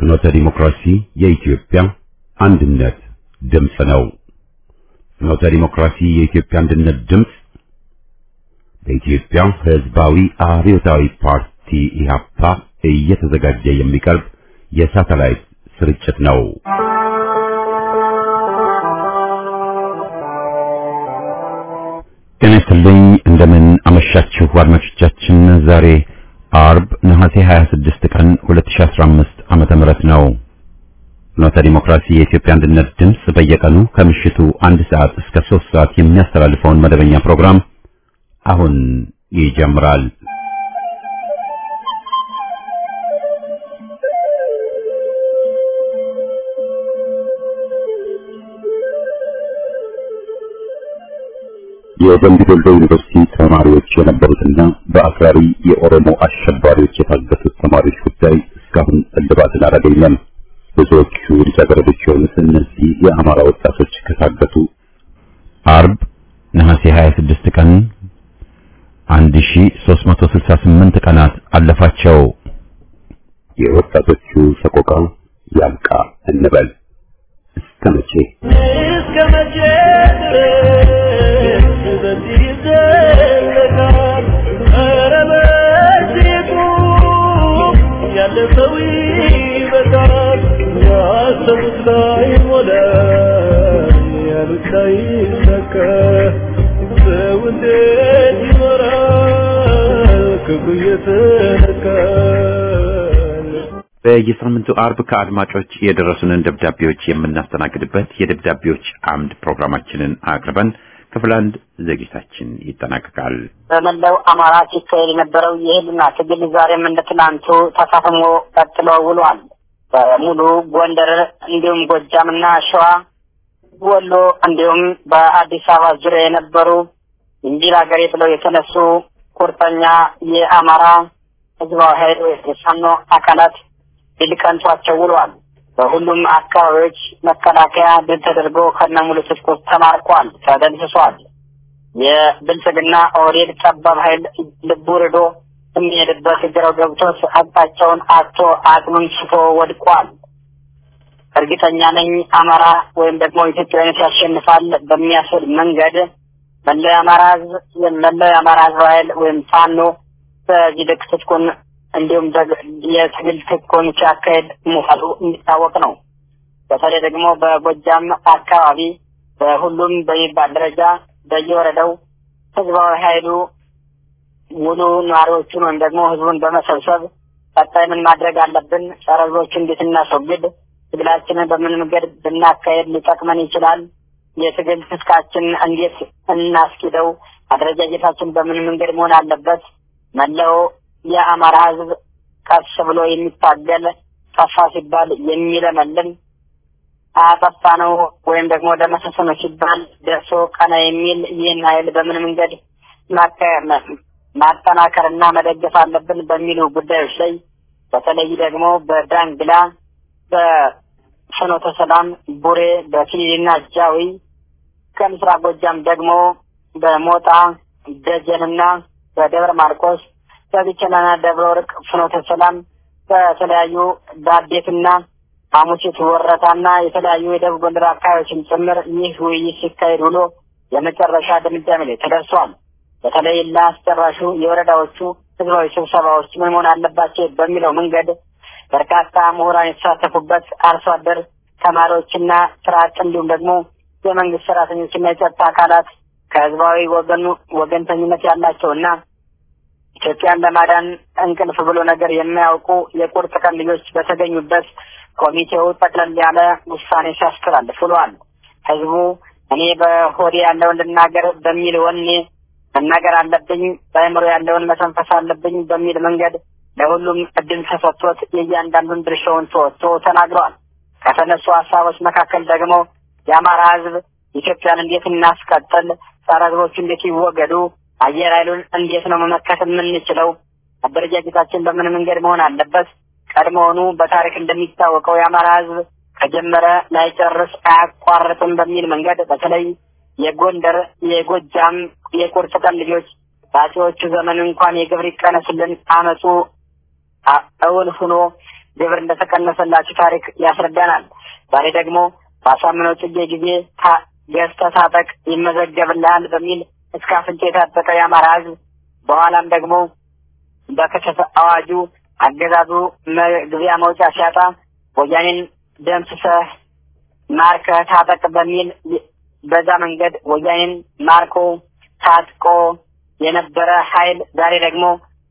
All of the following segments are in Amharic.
ፍኖተ ዲሞክራሲ የኢትዮጵያ አንድነት ድምፅ ነው። ፍኖተ ዲሞክራሲ የኢትዮጵያ አንድነት ድምፅ በኢትዮጵያ ሕዝባዊ አብዮታዊ ፓርቲ ኢህአፓ እየተዘጋጀ የሚቀርብ የሳተላይት ስርጭት ነው። ጤና ይስጥልኝ። እንደምን አመሻችሁ አድማጮቻችን። ዛሬ አርብ ነሐሴ 26 ቀን 2015 ዓመተ ምህረት ነው። ፍኖተ ዲሞክራሲ የኢትዮጵያ አንድነት ድምፅ በየቀኑ ከምሽቱ አንድ ሰዓት እስከ 3 ሰዓት የሚያስተላልፈውን መደበኛ ፕሮግራም አሁን ይጀምራል። የደምቢ ዶሎ ዩኒቨርሲቲ ተማሪዎች የነበሩትና በአክራሪ የኦሮሞ አሸባሪዎች የታገቱት ተማሪዎች ጉዳይ እስካሁን እልባትን አላገኘም። ብዙዎቹ ልጃገረዶች የሆኑት እነዚህ የአማራ ወጣቶች ከታገቱ አርብ ነሐሴ 26 ቀን 1368 ቀናት አለፋቸው። የወጣቶቹ ሰቆቃ ያብቃ እንበል። እስከ መቼ እስከ መቼ ድረስ በዚህ ይዘለቃል? ኧረ በእጅጉ ያለፈው ይበቃል። ያሰቡት ላይ ሞላ፣ ያሉት ላይ ሰከ ሰው እንዴት ይኖራል ክብሩ እየተነካል? በየሳምንቱ አርብ ከአድማጮች የደረሱንን ደብዳቤዎች የምናስተናግድበት የደብዳቤዎች አምድ ፕሮግራማችንን አቅርበን ክፍል አንድ ዝግጅታችን ይጠናቀቃል። በመላው አማራ ሲካሄድ የነበረው የህልና ትግል ዛሬም እንደ ትናንቱ ተፋፍሞ ቀጥሎ ውሏል። በሙሉ ጎንደር እንዲሁም ጎጃምና ሸዋ፣ ወሎ እንዲሁም በአዲስ አበባ ዙሪያ የነበሩ እንጂል ሀገሬ ብለው የተነሱ ቁርጠኛ የአማራ ህዝባዊ ኃይል የፋኖ አካላት ድል ቀንቷቸው ውሏል። በሁሉም አካባቢዎች መከላከያ ድል ተደርጎ ከነሙሉ ትጥቁ ተማርኳል፣ ተደምስሷል። የብልጽግና ኦህዴድ ጠባብ ኃይል ልቡ ርዶ የሚሄድበት ግራው ገብቶት አቅጣጫውን አጥቶ አቅሙን ስቶ ወድቋል። እርግጠኛ ነኝ አማራ ወይም ደግሞ ኢትዮጵያዊነት ያሸንፋል በሚያስብል መንገድ መላው የአማራ ህዝብ መላው የአማራ ህዝብ ኃይል ወይም ፋኖ በዚህ ልክ ትጥቁን እንዲሁም ደግ- የትግል ትጥቁን ሲያካሄድ መዋሉ የሚታወቅ ነው። በተለይ ደግሞ በጎጃም አካባቢ በሁሉም በሚባል ደረጃ በየወረዳው ህዝባዊ ኃይሉ ሙሉ ነዋሪዎቹን ወይም ደግሞ ህዝቡን በመሰብሰብ ቀጣይ ምን ማድረግ አለብን፣ ጸረ ህዝቦችን እንዴት እናስወግድ፣ ትግላችንን በምን መንገድ ብናካሄድ ሊጠቅመን ይችላል፣ የትግል ትጥቃችን እንዴት እናስኪደው፣ አደረጃጀታችን በምን መንገድ መሆን አለበት፣ መላው የአማራ ህዝብ ቀስ ብሎ የሚታገል ጠፋ ሲባል የሚለመልም አጠፋ ነው ወይም ደግሞ ደመሰሰ ነው ሲባል ደርሶ ቀና የሚል ይህን ኃይል በምን መንገድ ማካ- ማ- ማጠናከርና መደገፍ አለብን በሚሉ ጉዳዮች ላይ በተለይ ደግሞ በዳንግላ፣ በፍኖተ ሰላም፣ ቡሬ፣ በፊሊና ጃዊ ከምስራቅ ጎጃም ደግሞ በሞጣ ደጀንና በደብረ ማርቆስ በቢቸናና ደብረ ወርቅ ፍኖተ ሰላም በተለያዩ በአዴትና ሐሙሲት ወረታና የተለያዩ የደቡብ ጎንደር አካባቢዎችን ጭምር ይህ ውይይት ሲካሄድ ውሎ የመጨረሻ ድምዳሜ ላይ ተደርሷል። በተለይ ለአስጨራሹ የወረዳዎቹ ህዝባዊ ስብሰባዎች ምን መሆን አለባቸው በሚለው መንገድ በርካታ ምሁራን የተሳተፉበት አርሶ አደር ተማሪዎችና ስራ አጥ እንዲሁም ደግሞ የመንግስት ሰራተኞችና የጸጥታ አካላት ከህዝባዊ ወገኑ ወገንተኝነት ያላቸውና ኢትዮጵያን ለማዳን እንቅልፍ ብሎ ነገር የማያውቁ የቁርጥ ቀን ልጆች በተገኙበት ኮሚቴው ጠቅለል ያለ ውሳኔ ሲያስተላልፍ ውሏል። ህዝቡ እኔ በሆዴ ያለውን ልናገር በሚል ወኔ መናገር አለብኝ፣ በአእምሮ ያለውን መተንፈስ አለብኝ በሚል መንገድ ለሁሉም እድል ተሰጥቶት የእያንዳንዱን ድርሻውን ተወጥቶ ተናግረዋል። ከተነሱ ሀሳቦች መካከል ደግሞ የአማራ ህዝብ ኢትዮጵያን እንዴት እናስቀጥል፣ ጸረ ህዝቦቹ እንዴት ይወገዱ፣ አየር ኃይሉን እንዴት ነው መመከት የምንችለው፣ አደረጃጀታችን በምን መንገድ መሆን አለበት፣ ቀድሞውኑ በታሪክ እንደሚታወቀው የአማራ ህዝብ ከጀመረ ላይጨርስ አያቋርጥም በሚል መንገድ በተለይ የጎንደር የጎጃም የቁርጥ ቀን ልጆች በአፄዎቹ ዘመን እንኳን የግብር ይቀነስልን አመፁ አ- እውን ሁኖ ግብር እንደተቀነሰላቸው ታሪክ ያስረዳናል። ዛሬ ደግሞ በአሳምነው ጽጌ ጊዜ ገዝተህ ታጠቅ ይመዘገብልሃል በሚል እስከ አፍንጫ የታጠቀ የአማራ ህዝብ በኋላም ደግሞ በክተት አዋጁ አገዛዙ መግቢያ መውጫ ሲያጣ ወያኔን ደምስሰህ ማርከህ ታጠቅ በሚል በዛ መንገድ ወያኔን ማርኮ ታጥቆ የነበረ ኃይል ዛሬ ደግሞ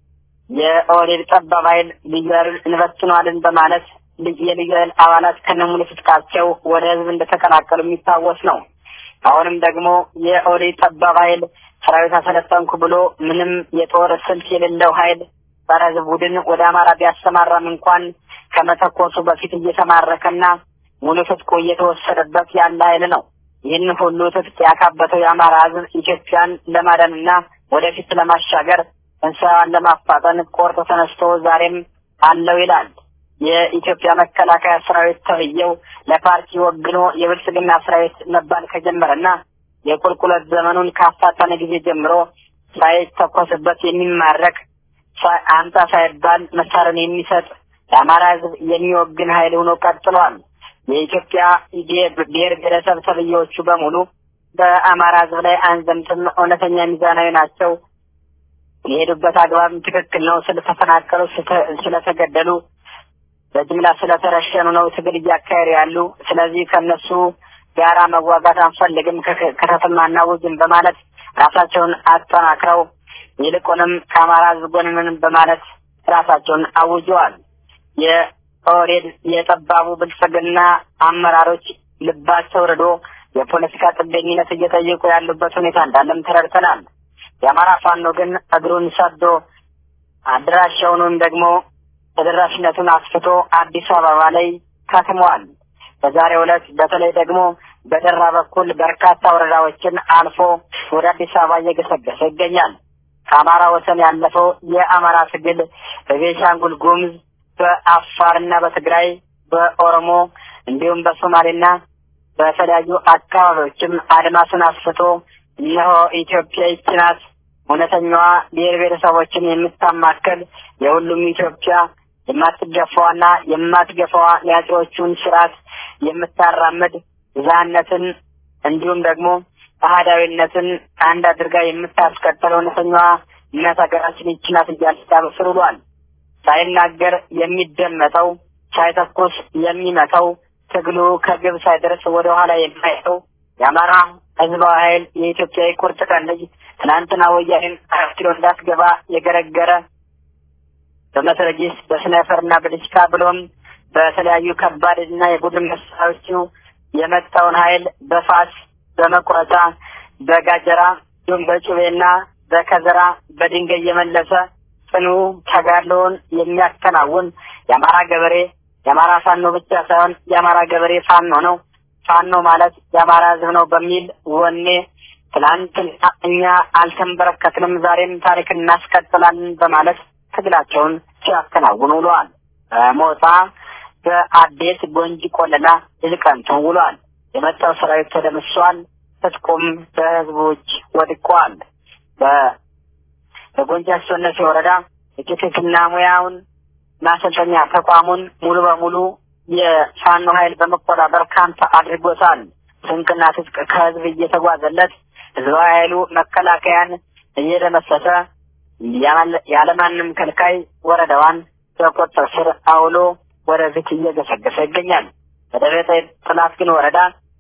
የኦህዴድ ጠባብ ኃይል ልዩ ኃይሉን እንበትነዋለን በማለት የልዩ ኃይል አባላት ከነሙሉ ትጥቃቸው ወደ ህዝብ እንደተቀላቀሉ የሚታወስ ነው። አሁንም ደግሞ የኦህዴድ ጠባብ ኃይል ሰራዊት አሰለጠንኩ ብሎ ምንም የጦር ስልት የሌለው ኃይል ጸረ ህዝብ ቡድን ወደ አማራ ቢያሰማራም እንኳን ከመተኮሱ በፊት እየተማረከና ሙሉ ትጥቁ እየተወሰደበት ያለ ኃይል ነው። ይህን ሁሉ ትጥቅ ያካበተው የአማራ ህዝብ ኢትዮጵያን ለማዳንና ወደፊት ለማሻገር እንስራዋን ለማፋጠን ቆርጦ ተነስቶ ዛሬም አለው ይላል። የኢትዮጵያ መከላከያ ሰራዊት ተብዬው ለፓርቲ ወግኖ የብልጽግና ሰራዊት መባል ከጀመረና የቁልቁለት ዘመኑን ካፋጠነ ጊዜ ጀምሮ ሳይተኮስበት የሚማረክ አምጣ ሳይባል መሳሪያን የሚሰጥ ለአማራ ህዝብ የሚወግን ኃይል ሆኖ ቀጥሏል። የኢትዮጵያ ብሔር ብሔረሰብ ተብዬዎቹ በሙሉ በአማራ ህዝብ ላይ አንዘምትም፣ እውነተኛ ሚዛናዊ ናቸው፣ የሄዱበት አግባብ ትክክል ነው፣ ስለተፈናቀሉ፣ ስለተገደሉ፣ በጅምላ ስለተረሸኑ ነው ትግል እያካሄዱ ያሉ። ስለዚህ ከነሱ ጋራ መዋጋት አንፈልግም፣ ከተትም አናውጅም በማለት ራሳቸውን አጠናክረው ይልቁንም ከአማራ ህዝብ ጎን ነን በማለት ራሳቸውን አውጀዋል። የኦህዴድ የጠባቡ ብልጽግና አመራሮች ልባቸው ርዶ የፖለቲካ ጥገኝነት እየጠየቁ ያሉበት ሁኔታ እንዳለም ተረድተናል። የአማራ ፋኖ ግን እግሩን ሰዶ አድራሻውን ወይም ደግሞ ተደራሽነቱን አስፍቶ አዲስ አበባ ላይ ከትሟል። በዛሬው ዕለት በተለይ ደግሞ በደራ በኩል በርካታ ወረዳዎችን አልፎ ወደ አዲስ አበባ እየገሰገሰ ይገኛል። ከአማራ ወሰን ያለፈው የአማራ ትግል በቤንሻንጉል ጉሙዝ፣ በአፋርና በትግራይ፣ በኦሮሞ እንዲሁም በሶማሌና በተለያዩ አካባቢዎችም አድማሱን አስፍቶ እነሆ ኢትዮጵያ ይህች ናት እውነተኛዋ ብሔር ብሔረሰቦችን የምታማከል የሁሉም ኢትዮጵያ የማትገፋዋና የማትገፋዋ የአፄዎቹን ስርዓት የምታራምድ ብዝሃነትን እንዲሁም ደግሞ አህዳዊነትን አንድ አድርጋ የምታስቀጥል እውነተኛዋ እናት ሀገራችን ይህች ናት እያለ ሲያበስር ውሏል። ሳይናገር የሚደመጠው ሳይተኩስ የሚመታው ትግሉ ከግብ ሳይደርስ ወደ ኋላ የማይተው የአማራ ህዝባዊ ኃይል የኢትዮጵያ የቁርጥ ቀን ልጅ ትናንትና ወያኔን አራት ኪሎ እንዳትገባ የገረገረ በመትረጊስ በስናይፐርና በዲሽካ ብሎም በተለያዩ ከባድና የቡድን መሳሪያዎቹ የመጣውን ኃይል በፋስ በመቁረጫ በጋጀራ እንዲሁም በጩቤና በከዘራ በድንጋይ የመለሰ ጽኑ ተጋድሎውን የሚያከናውን የአማራ ገበሬ የአማራ ፋኖ ብቻ ሳይሆን የአማራ ገበሬ ፋኖ ነው። ፋኖ ማለት የአማራ ህዝብ ነው በሚል ወኔ ትናንትና እኛ አልተንበረከትንም፣ ዛሬም ታሪክ እናስቀጥላለን በማለት ትግላቸውን ሲያከናውኑ ውለዋል። በሞጣ በአዴት ጎንጂ ቆለላ ድል ቀንተው ውለዋል። የመጣው ሰራዊት ተደምሷል። ትጥቁም በህዝቦች ወድቋል። በጎንጂ አስወነሴ ወረዳ የቴክኒክና ሙያውን ማሰልጠኛ ተቋሙን ሙሉ በሙሉ የፋኖ ኃይል በመቆጣጠር ካምፕ አድርጎታል። ስንቅና ትጥቅ ከህዝብ እየተጓዘለት ህዝባዊ ኃይሉ መከላከያን እየደመሰሰ ያለማንም ከልካይ ወረዳዋን በቁጥጥር ስር አውሎ ወደፊት እየገሰገሰ ይገኛል። በደብረ ጥላት ግን ወረዳ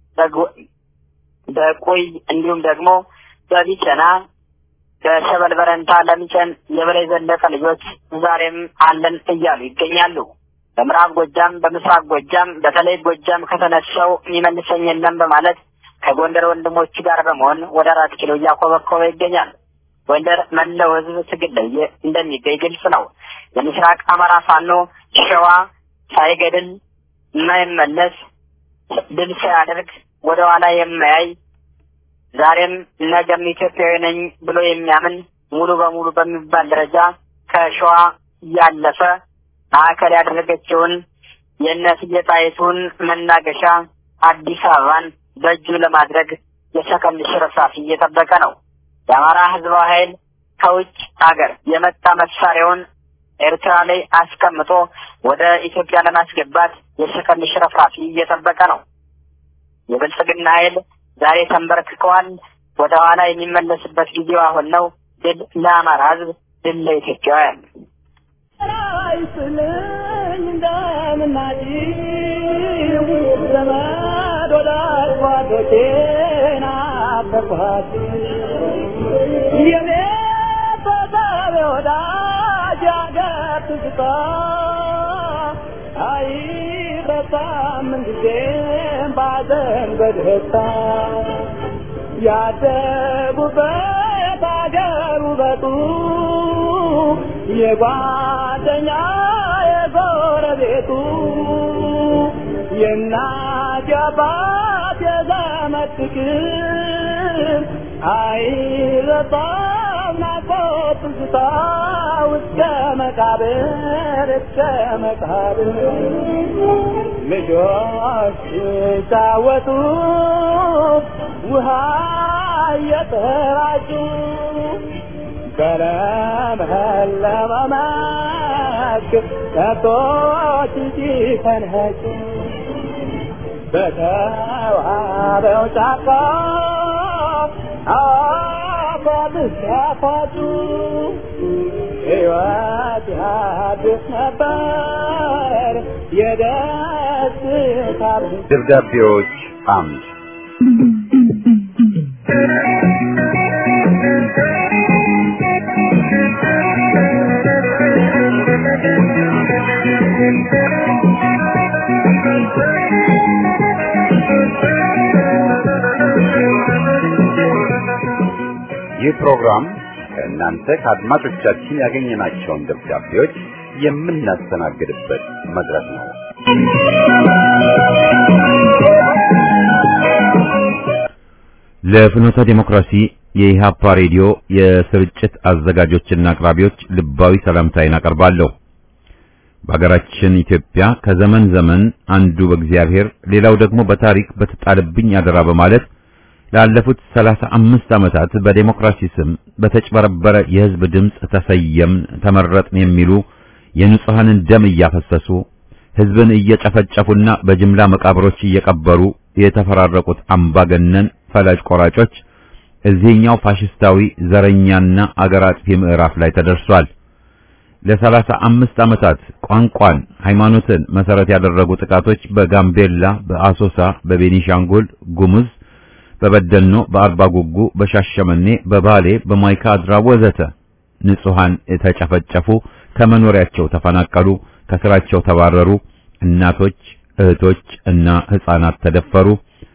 በቁይ እንዲሁም ደግሞ በቢቸና በሸበል በረንታ ለሚጨን የበላይ ዘለቀ ልጆች ዛሬም አለን እያሉ ይገኛሉ። በምዕራብ ጎጃም፣ በምስራቅ ጎጃም በተለይ ጎጃም ከተነሳው የሚመልሰኝ የለም በማለት ከጎንደር ወንድሞቹ ጋር በመሆን ወደ አራት ኪሎ እያኮበኮበ ይገኛል። ጎንደር መላው ህዝብ ትግል ላይ እንደሚገኝ ግልጽ ነው። የምስራቅ አማራ ፋኖ ሸዋ ሳይገድል የማይመለስ ድል ሳያደርግ ወደ ኋላ የማያይ ዛሬም ነገም ኢትዮጵያዊ ነኝ ብሎ የሚያምን ሙሉ በሙሉ በሚባል ደረጃ ከሸዋ ያለፈ ማዕከል ያደረገችውን የእነስዬ ጣይቱን መናገሻ አዲስ አበባን በእጁ ለማድረግ የሰከንድ ሽርፍራፊ እየጠበቀ ነው። የአማራ ህዝባዊ ኃይል ከውጭ ሀገር የመጣ መሳሪያውን ኤርትራ ላይ አስቀምጦ ወደ ኢትዮጵያ ለማስገባት የሰከንድ ሽረፍራፊ እየጠበቀ ነው። የብልጽግና ኃይል ዛሬ ተንበርክከዋል። ወደ ኋላ የሚመለስበት ጊዜው አሁን ነው። ድል ለአማራ ሕዝብ፣ ድል ለኢትዮጵያውያን። አይስልኝ እንደምናጭው ዘመድ ወዳጅ ጓዶቼን አፈርኳት የኔ ተሳቢ ወዳጅ ያገር ትዝታ አይረሳም ምንጊዜም ባዘን በደስታ ያደጉበት አገር ውበቱ የጓደኛ የጎረቤቱ የእናት የአባት የዘመድ ፍቅር አይረሳም ናፍቆት ትዝታ እስከ መቃብር እስከ መቃብር ልጆች ሲጫወቱ ውሃ እየተራጩ በለመለመ መስክ ከብቶች ሲፈንጩ በተዋበው ጫካ አፏት ሲያፋጩ ሕይወት ያድስ ነበር የደስታ ደብዳቤዎች አምድ ይህ ፕሮግራም ከእናንተ ከአድማጮቻችን ያገኘናቸውን ደብዳቤዎች የምናስተናግድበት መድረክ ነው። ለፍኖተ ዲሞክራሲ የኢሃፓ ሬዲዮ የስርጭት አዘጋጆችና አቅራቢዎች ልባዊ ሰላምታዬን አቀርባለሁ። በሀገራችን ኢትዮጵያ ከዘመን ዘመን አንዱ በእግዚአብሔር ሌላው ደግሞ በታሪክ በተጣለብኝ አደራ በማለት ላለፉት ሰላሳ አምስት ዓመታት በዴሞክራሲ ስም በተጭበረበረ የሕዝብ ድምፅ ተሰየምን፣ ተመረጥን የሚሉ የንጹሐንን ደም እያፈሰሱ ሕዝብን እየጨፈጨፉና በጅምላ መቃብሮች እየቀበሩ የተፈራረቁት አምባገነን ፈላጭ ቆራጮች እዚህኛው ፋሽስታዊ ዘረኛና አገር አጥፊ ምዕራፍ ላይ ተደርሷል። ለሰላሳ አምስት ዓመታት ቋንቋን፣ ሃይማኖትን መሰረት ያደረጉ ጥቃቶች በጋምቤላ፣ በአሶሳ፣ በቤኒሻንጉል ጉሙዝ፣ በበደኖ፣ በአርባ ጉጉ፣ በሻሸመኔ፣ በባሌ፣ በማይካድራ ወዘተ ንጹሃን የተጨፈጨፉ፣ ከመኖሪያቸው ተፈናቀሉ፣ ከስራቸው ተባረሩ፣ እናቶች፣ እህቶች እና ሕፃናት ተደፈሩ።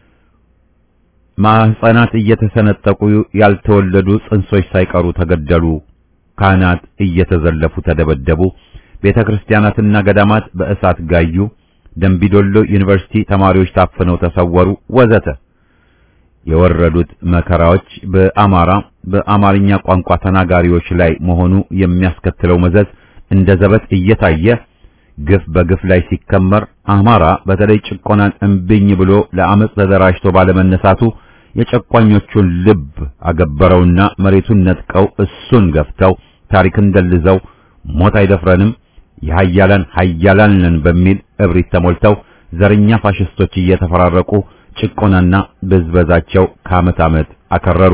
ማህፀናት እየተሰነጠቁ ያልተወለዱ ጽንሶች ሳይቀሩ ተገደሉ። ካህናት እየተዘለፉ ተደበደቡ። ቤተ ክርስቲያናትና ገዳማት በእሳት ጋዩ። ደንቢዶሎ ዩኒቨርሲቲ ተማሪዎች ታፍነው ተሰወሩ፣ ወዘተ የወረዱት መከራዎች በአማራ በአማርኛ ቋንቋ ተናጋሪዎች ላይ መሆኑ የሚያስከትለው መዘዝ እንደ ዘበት እየታየ ግፍ በግፍ ላይ ሲከመር አማራ በተለይ ጭቆናን እምብኝ ብሎ ለአመፅ ተደራጅቶ ባለመነሳቱ የጨቋኞቹን ልብ አገበረውና መሬቱን ነጥቀው እሱን ገፍተው ታሪክን ደልዘው ሞት አይደፍረንም የሃያላን ሃያላን ነን በሚል እብሪት ተሞልተው ዘረኛ ፋሽስቶች እየተፈራረቁ ጭቆናና ብዝበዛቸው ከዓመት ዓመት አከረሩ።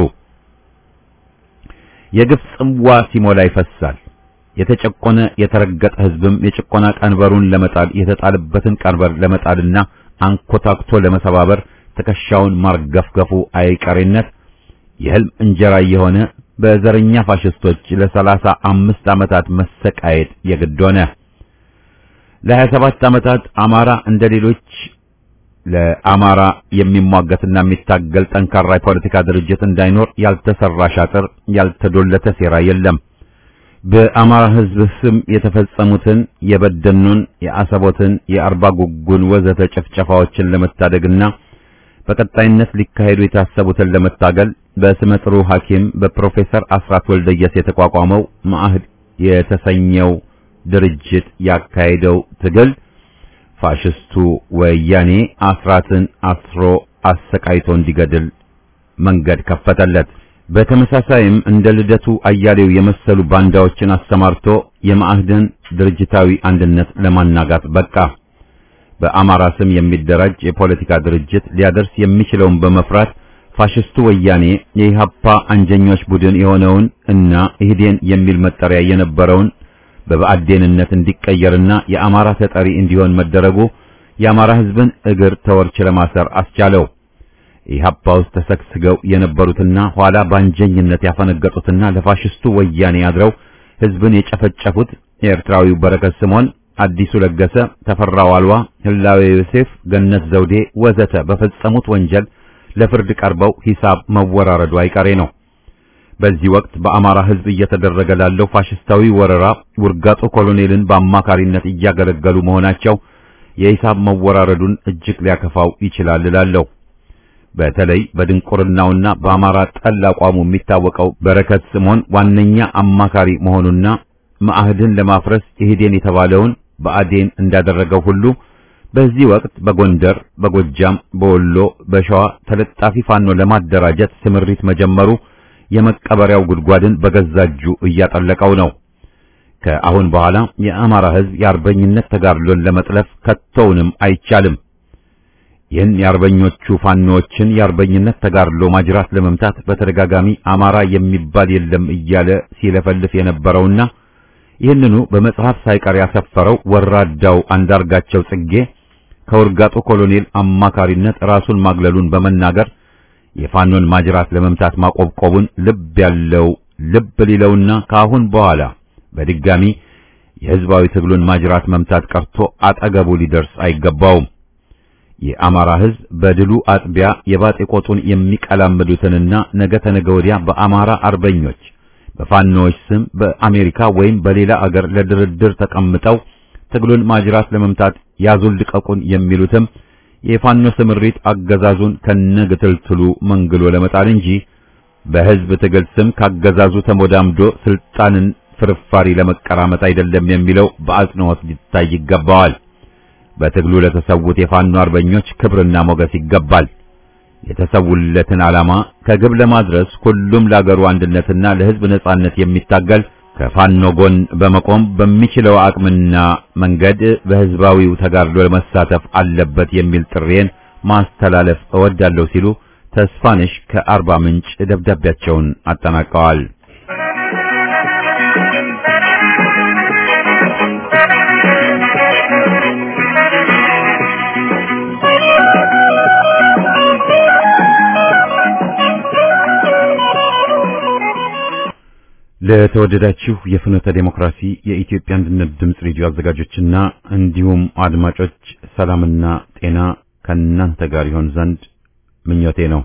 የግፍ ጽዋ ሲሞላ ይፈሳል። የተጨቆነ የተረገጠ ሕዝብም የጭቆና ቀንበሩን ለመጣል የተጣለበትን ቀንበር ለመጣልና አንኮታክቶ ለመሰባበር ትከሻውን ማርገፍገፉ አይቀሬነት የህልም እንጀራ የሆነ በዘረኛ ፋሽስቶች ለሰላሳ አምስት ዓመታት መሰቃየት የግድ ሆነ። ለሀያ ሰባት ዓመታት አማራ እንደ ሌሎች ለአማራ የሚሟገትና የሚታገል ጠንካራ የፖለቲካ ድርጅት እንዳይኖር ያልተሰራ ሻጥር፣ ያልተዶለተ ሴራ የለም። በአማራ ሕዝብ ስም የተፈጸሙትን የበደኑን፣ የአሰቦትን፣ የአርባ ጉጉን ወዘተ ጭፍጨፋዎችን ለመታደግና በቀጣይነት ሊካሄዱ የታሰቡትን ለመታገል በስመ ጥሩ ሐኪም በፕሮፌሰር አስራት ወልደየስ የተቋቋመው ማዕህድ የተሰኘው ድርጅት ያካሄደው ትግል ፋሽስቱ ወያኔ አስራትን አስሮ አሰቃይቶ እንዲገድል መንገድ ከፈተለት። በተመሳሳይም እንደ ልደቱ አያሌው የመሰሉ ባንዳዎችን አሰማርቶ የማዕህድን ድርጅታዊ አንድነት ለማናጋት በቃ። በአማራ ስም የሚደራጅ የፖለቲካ ድርጅት ሊያደርስ የሚችለውን በመፍራት ፋሽስቱ ወያኔ የኢሃፓ አንጀኞች ቡድን የሆነውን እና ኢህዴን የሚል መጠሪያ የነበረውን በብአዴንነት እንዲቀየርና የአማራ ተጠሪ እንዲሆን መደረጉ የአማራ ሕዝብን እግር ተወርች ለማሰር አስቻለው። ኢሃፓ ውስጥ ተሰግስገው የነበሩትና ኋላ ባንጀኝነት ያፈነገጡትና ለፋሽስቱ ወያኔ አድረው ሕዝብን የጨፈጨፉት የኤርትራዊው በረከት ስምዖን፣ አዲሱ ለገሰ፣ ተፈራ ዋልዋ፣ ህላዌ ዮሴፍ፣ ገነት ዘውዴ ወዘተ በፈጸሙት ወንጀል ለፍርድ ቀርበው ሂሳብ መወራረዱ አይቀሬ ነው። በዚህ ወቅት በአማራ ሕዝብ እየተደረገ ላለው ፋሽስታዊ ወረራ ውርጋጦ ኮሎኔልን በአማካሪነት እያገለገሉ መሆናቸው የሂሳብ መወራረዱን እጅግ ሊያከፋው ይችላል እላለሁ። በተለይ በድንቁርናውና በአማራ ጠል አቋሙ የሚታወቀው በረከት ስምዖን ዋነኛ አማካሪ መሆኑና መአህድን ለማፍረስ ኢህዴን የተባለውን በአዴን እንዳደረገው ሁሉ በዚህ ወቅት በጎንደር፣ በጎጃም፣ በወሎ፣ በሸዋ ተለጣፊ ፋኖ ለማደራጀት ስምሪት መጀመሩ የመቀበሪያው ጉድጓድን በገዛ እጁ እያጠለቀው ነው። ከአሁን በኋላ የአማራ ሕዝብ የአርበኝነት ተጋድሎን ለመጥለፍ ከቶውንም አይቻልም። ይህን የአርበኞቹ ፋኖዎችን የአርበኝነት ተጋድሎ ማጅራት ለመምታት በተደጋጋሚ አማራ የሚባል የለም እያለ ሲለፈልፍ የነበረውና ይህንኑ በመጽሐፍ ሳይቀር ያሰፈረው ወራዳው አንዳርጋቸው ጽጌ ከውርጋጦ ኮሎኔል አማካሪነት ራሱን ማግለሉን በመናገር የፋኖን ማጅራት ለመምታት ማቆብቆቡን ልብ ያለው ልብ ሊለውና ከአሁን በኋላ በድጋሚ የሕዝባዊ ትግሉን ማጅራት መምታት ቀርቶ አጠገቡ ሊደርስ አይገባውም። የአማራ ሕዝብ በድሉ አጥቢያ የባጤ ቆጡን የሚቀላምዱትንና ነገ ተነገ ወዲያ በአማራ አርበኞች በፋኖዎች ስም በአሜሪካ ወይም በሌላ አገር ለድርድር ተቀምጠው ትግሉን ማጅራት ለመምታት ያዙን ልቀቁን የሚሉትም የፋኖ ስምሪት አገዛዙን ከነግትልትሉ መንግሎ ለመጣል እንጂ በሕዝብ ትግል ስም ካገዛዙ ተሞዳምዶ ስልጣንን ፍርፋሪ ለመቀራመጥ አይደለም የሚለው በአጽንኦት ሊታይ ይገባዋል። በትግሉ ለተሰዉት የፋኖ አርበኞች ክብርና ሞገስ ይገባል። የተሰውለትን ዓላማ ከግብ ለማድረስ ሁሉም ለአገሩ አንድነትና ለሕዝብ ነጻነት የሚታገል ከፋኖ ጎን በመቆም በሚችለው አቅምና መንገድ በሕዝባዊው ተጋድሎ ለመሳተፍ አለበት የሚል ጥሬን ማስተላለፍ እወዳለሁ ሲሉ ተስፋነሽ ከአርባ ምንጭ ደብዳቤያቸውን አጠናቀዋል። ለተወደዳችሁ የፍኖተ ዴሞክራሲ የኢትዮጵያ አንድነት ድምፅ ሬዲዮ አዘጋጆችና እንዲሁም አድማጮች ሰላምና ጤና ከእናንተ ጋር ይሆን ዘንድ ምኞቴ ነው።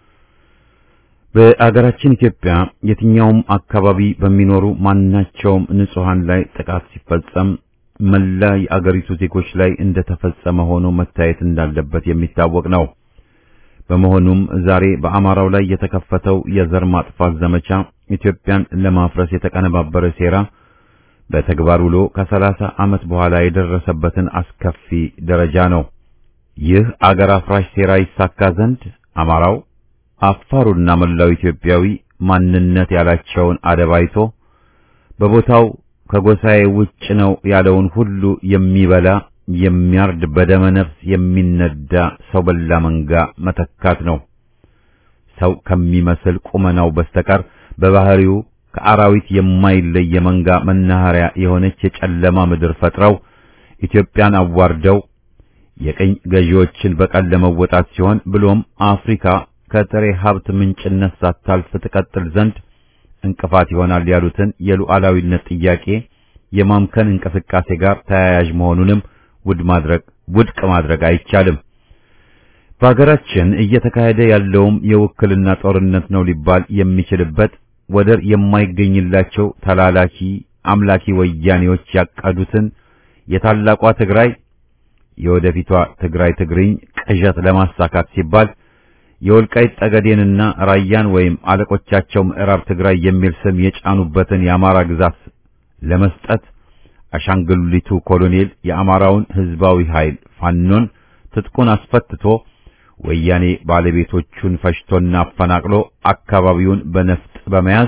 በአገራችን ኢትዮጵያ የትኛውም አካባቢ በሚኖሩ ማናቸውም ንጹሃን ላይ ጥቃት ሲፈጸም መላ የአገሪቱ ዜጎች ላይ እንደተፈጸመ ሆኖ መታየት እንዳለበት የሚታወቅ ነው። በመሆኑም ዛሬ በአማራው ላይ የተከፈተው የዘር ማጥፋት ዘመቻ ኢትዮጵያን ለማፍረስ የተቀነባበረ ሴራ በተግባር ውሎ ከሰላሳ ዓመት በኋላ የደረሰበትን አስከፊ ደረጃ ነው። ይህ አገር አፍራሽ ሴራ ይሳካ ዘንድ አማራው፣ አፋሩና መላው ኢትዮጵያዊ ማንነት ያላቸውን አደባይቶ በቦታው ከጎሳዬ ውጭ ነው ያለውን ሁሉ የሚበላ የሚያርድ በደመ ነፍስ የሚነዳ ሰው በላ መንጋ መተካት ነው። ሰው ከሚመስል ቁመናው በስተቀር በባህሪው ከአራዊት የማይለይ የመንጋ መናኸሪያ የሆነች የጨለማ ምድር ፈጥረው ኢትዮጵያን አዋርደው የቅኝ ገዢዎችን በቀል ለመወጣት ሲሆን ብሎም አፍሪካ ከጥሬ ሀብት ምንጭነት ሳታልፍ ትቀጥል ዘንድ እንቅፋት ይሆናል ያሉትን የሉዓላዊነት ጥያቄ የማምከን እንቅስቃሴ ጋር ተያያዥ መሆኑንም ውድ ማድረግ ውድቅ ማድረግ አይቻልም። በሀገራችን እየተካሄደ ያለውም የውክልና ጦርነት ነው ሊባል የሚችልበት ወደር የማይገኝላቸው ተላላኪ አምላኪ ወያኔዎች ያቀዱትን የታላቋ ትግራይ የወደፊቷ ትግራይ ትግርኝ ቅዠት ለማሳካት ሲባል የወልቃይት ጠገዴንና ራያን ወይም አለቆቻቸው ምዕራብ ትግራይ የሚል ስም የጫኑበትን የአማራ ግዛት ለመስጠት አሻንጉሊቱ ኮሎኔል የአማራውን ሕዝባዊ ኃይል ፋኖን ትጥቁን አስፈትቶ ወያኔ ባለቤቶቹን ፈጅቶና አፈናቅሎ አካባቢውን በነፍጥ በመያዝ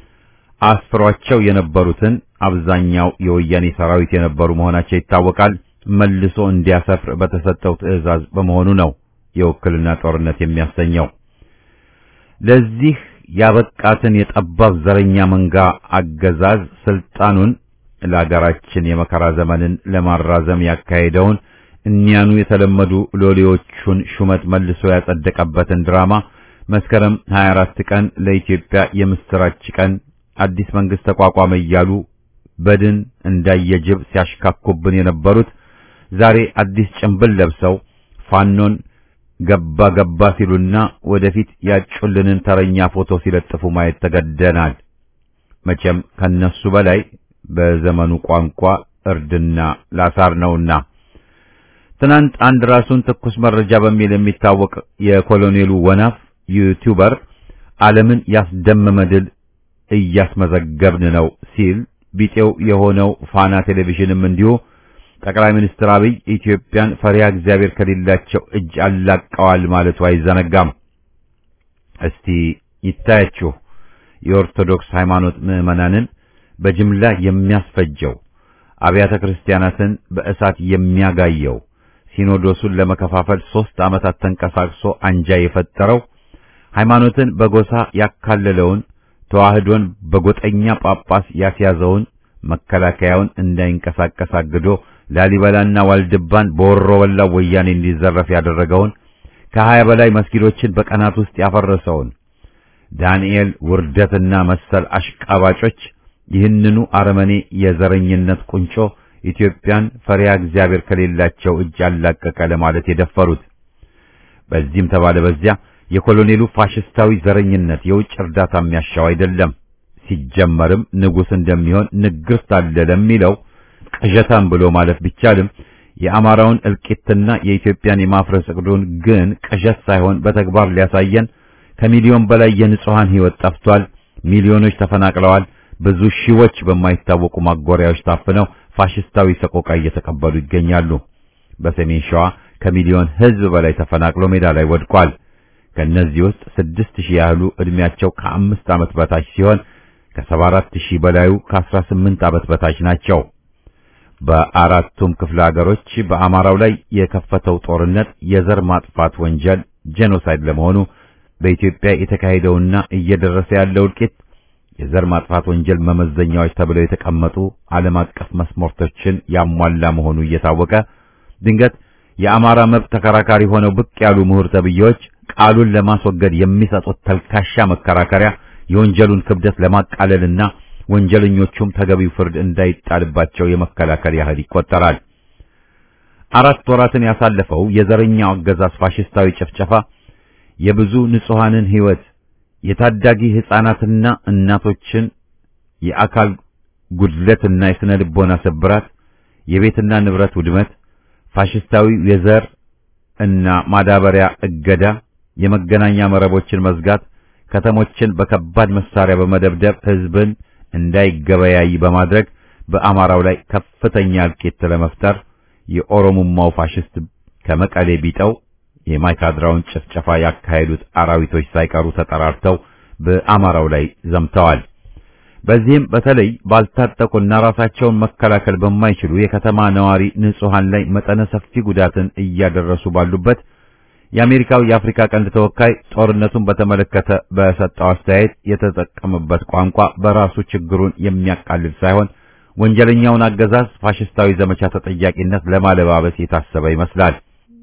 አስፍሯቸው የነበሩትን አብዛኛው የወያኔ ሰራዊት የነበሩ መሆናቸው ይታወቃል። መልሶ እንዲያሰፍር በተሰጠው ትዕዛዝ በመሆኑ ነው የውክልና ጦርነት የሚያሰኘው። ለዚህ ያበቃትን የጠባብ ዘረኛ መንጋ አገዛዝ ስልጣኑን ለአገራችን የመከራ ዘመንን ለማራዘም ያካሄደውን እኒያኑ የተለመዱ ሎሌዎቹን ሹመት መልሶ ያጸደቀበትን ድራማ መስከረም 24 ቀን ለኢትዮጵያ የምስራች ቀን አዲስ መንግስት ተቋቋመ እያሉ በድን እንዳየጅብ ሲያሽካኩብን የነበሩት ዛሬ አዲስ ጭንብል ለብሰው ፋኖን ገባ ገባ ሲሉና ወደፊት ያጩልንን ተረኛ ፎቶ ሲለጥፉ ማየት ተገደናል። መቼም ከነሱ በላይ በዘመኑ ቋንቋ እርድና ላሳር ነውና። ትናንት አንድ ራሱን ትኩስ መረጃ በሚል የሚታወቅ የኮሎኔሉ ወናፍ ዩቲዩበር ዓለምን ያስደመመ ድል እያስመዘገብን ነው ሲል ቢጤው የሆነው ፋና ቴሌቪዥንም እንዲሁ ጠቅላይ ሚኒስትር አብይ ኢትዮጵያን ፈሪሃ እግዚአብሔር ከሌላቸው እጅ አላቀዋል ማለቱ አይዘነጋም። እስቲ ይታያችሁ የኦርቶዶክስ ሃይማኖት ምዕመናንን በጅምላ የሚያስፈጀው አብያተ ክርስቲያናትን በእሳት የሚያጋየው ሲኖዶሱን ለመከፋፈል ሦስት ዓመታት ተንቀሳቅሶ አንጃ የፈጠረው ሃይማኖትን በጎሳ ያካለለውን ተዋህዶን በጎጠኛ ጳጳስ ያስያዘውን መከላከያውን እንዳይንቀሳቀስ አግዶ ላሊበላና ዋልድባን በወሮ በላ ወያኔ እንዲዘረፍ ያደረገውን ከሀያ በላይ መስጊዶችን በቀናት ውስጥ ያፈረሰውን ዳንኤል ውርደትና መሰል አሽቃባጮች ይህንኑ አረመኔ የዘረኝነት ቁንጮ ኢትዮጵያን ፈሪሃ እግዚአብሔር ከሌላቸው እጅ አላቀቀ ለማለት የደፈሩት። በዚህም ተባለ በዚያ የኮሎኔሉ ፋሽስታዊ ዘረኝነት የውጭ እርዳታ የሚያሻው አይደለም። ሲጀመርም ንጉሥ እንደሚሆን ንግሥት አለ ለሚለው ቅዠታም ብሎ ማለፍ ቢቻልም የአማራውን እልቂትና የኢትዮጵያን የማፍረስ እቅዱን ግን ቅዠት ሳይሆን በተግባር ሊያሳየን ከሚሊዮን በላይ የንጹሃን ሕይወት ጠፍቷል። ሚሊዮኖች ተፈናቅለዋል። ብዙ ሺዎች በማይታወቁ ማጎሪያዎች ታፍነው ፋሽስታዊ ሰቆቃ እየተቀበሉ ይገኛሉ። በሰሜን ሸዋ ከሚሊዮን ሕዝብ በላይ ተፈናቅሎ ሜዳ ላይ ወድቋል። ከነዚህ ውስጥ ስድስት ሺህ ያህሉ ዕድሜያቸው ከአምስት ዓመት በታች ሲሆን ከሰባ አራት ሺህ በላዩ ከአስራ ስምንት ዓመት በታች ናቸው። በአራቱም ክፍለ ሀገሮች በአማራው ላይ የከፈተው ጦርነት የዘር ማጥፋት ወንጀል ጄኖሳይድ ለመሆኑ በኢትዮጵያ የተካሄደውና እየደረሰ ያለው እልቂት የዘር ማጥፋት ወንጀል መመዘኛዎች ተብለው የተቀመጡ ዓለም አቀፍ መስመርቶችን ያሟላ መሆኑ እየታወቀ ድንገት የአማራ መብት ተከራካሪ ሆነው ብቅ ያሉ ምሁር ተብዬዎች ቃሉን ለማስወገድ የሚሰጡት ተልካሻ መከራከሪያ የወንጀሉን ክብደት ለማቃለልና ወንጀለኞቹም ተገቢው ፍርድ እንዳይጣልባቸው የመከላከል ያህል ይቆጠራል። አራት ወራትን ያሳለፈው የዘረኛው አገዛዝ ፋሽስታዊ ጭፍጨፋ የብዙ ንጹሃንን ሕይወት የታዳጊ ሕፃናትና እናቶችን የአካል ጉድለትና የስነ ልቦና ስብራት፣ የቤትና ንብረት ውድመት፣ ፋሽስታዊ የዘር እና ማዳበሪያ እገዳ፣ የመገናኛ መረቦችን መዝጋት፣ ከተሞችን በከባድ መሳሪያ በመደብደብ ሕዝብን እንዳይገበያይ በማድረግ በአማራው ላይ ከፍተኛ እልቂት ለመፍጠር የኦሮሞማው ፋሽስት ከመቀሌ ቢጠው የማይካድራውን ጭፍጨፋ ያካሄዱት አራዊቶች ሳይቀሩ ተጠራርተው በአማራው ላይ ዘምተዋል። በዚህም በተለይ ባልታጠቁና ራሳቸውን መከላከል በማይችሉ የከተማ ነዋሪ ንጹሃን ላይ መጠነ ሰፊ ጉዳትን እያደረሱ ባሉበት የአሜሪካው የአፍሪካ ቀንድ ተወካይ ጦርነቱን በተመለከተ በሰጠው አስተያየት የተጠቀመበት ቋንቋ በራሱ ችግሩን የሚያቃልል ሳይሆን ወንጀለኛውን አገዛዝ ፋሽስታዊ ዘመቻ ተጠያቂነት ለማለባበስ የታሰበ ይመስላል።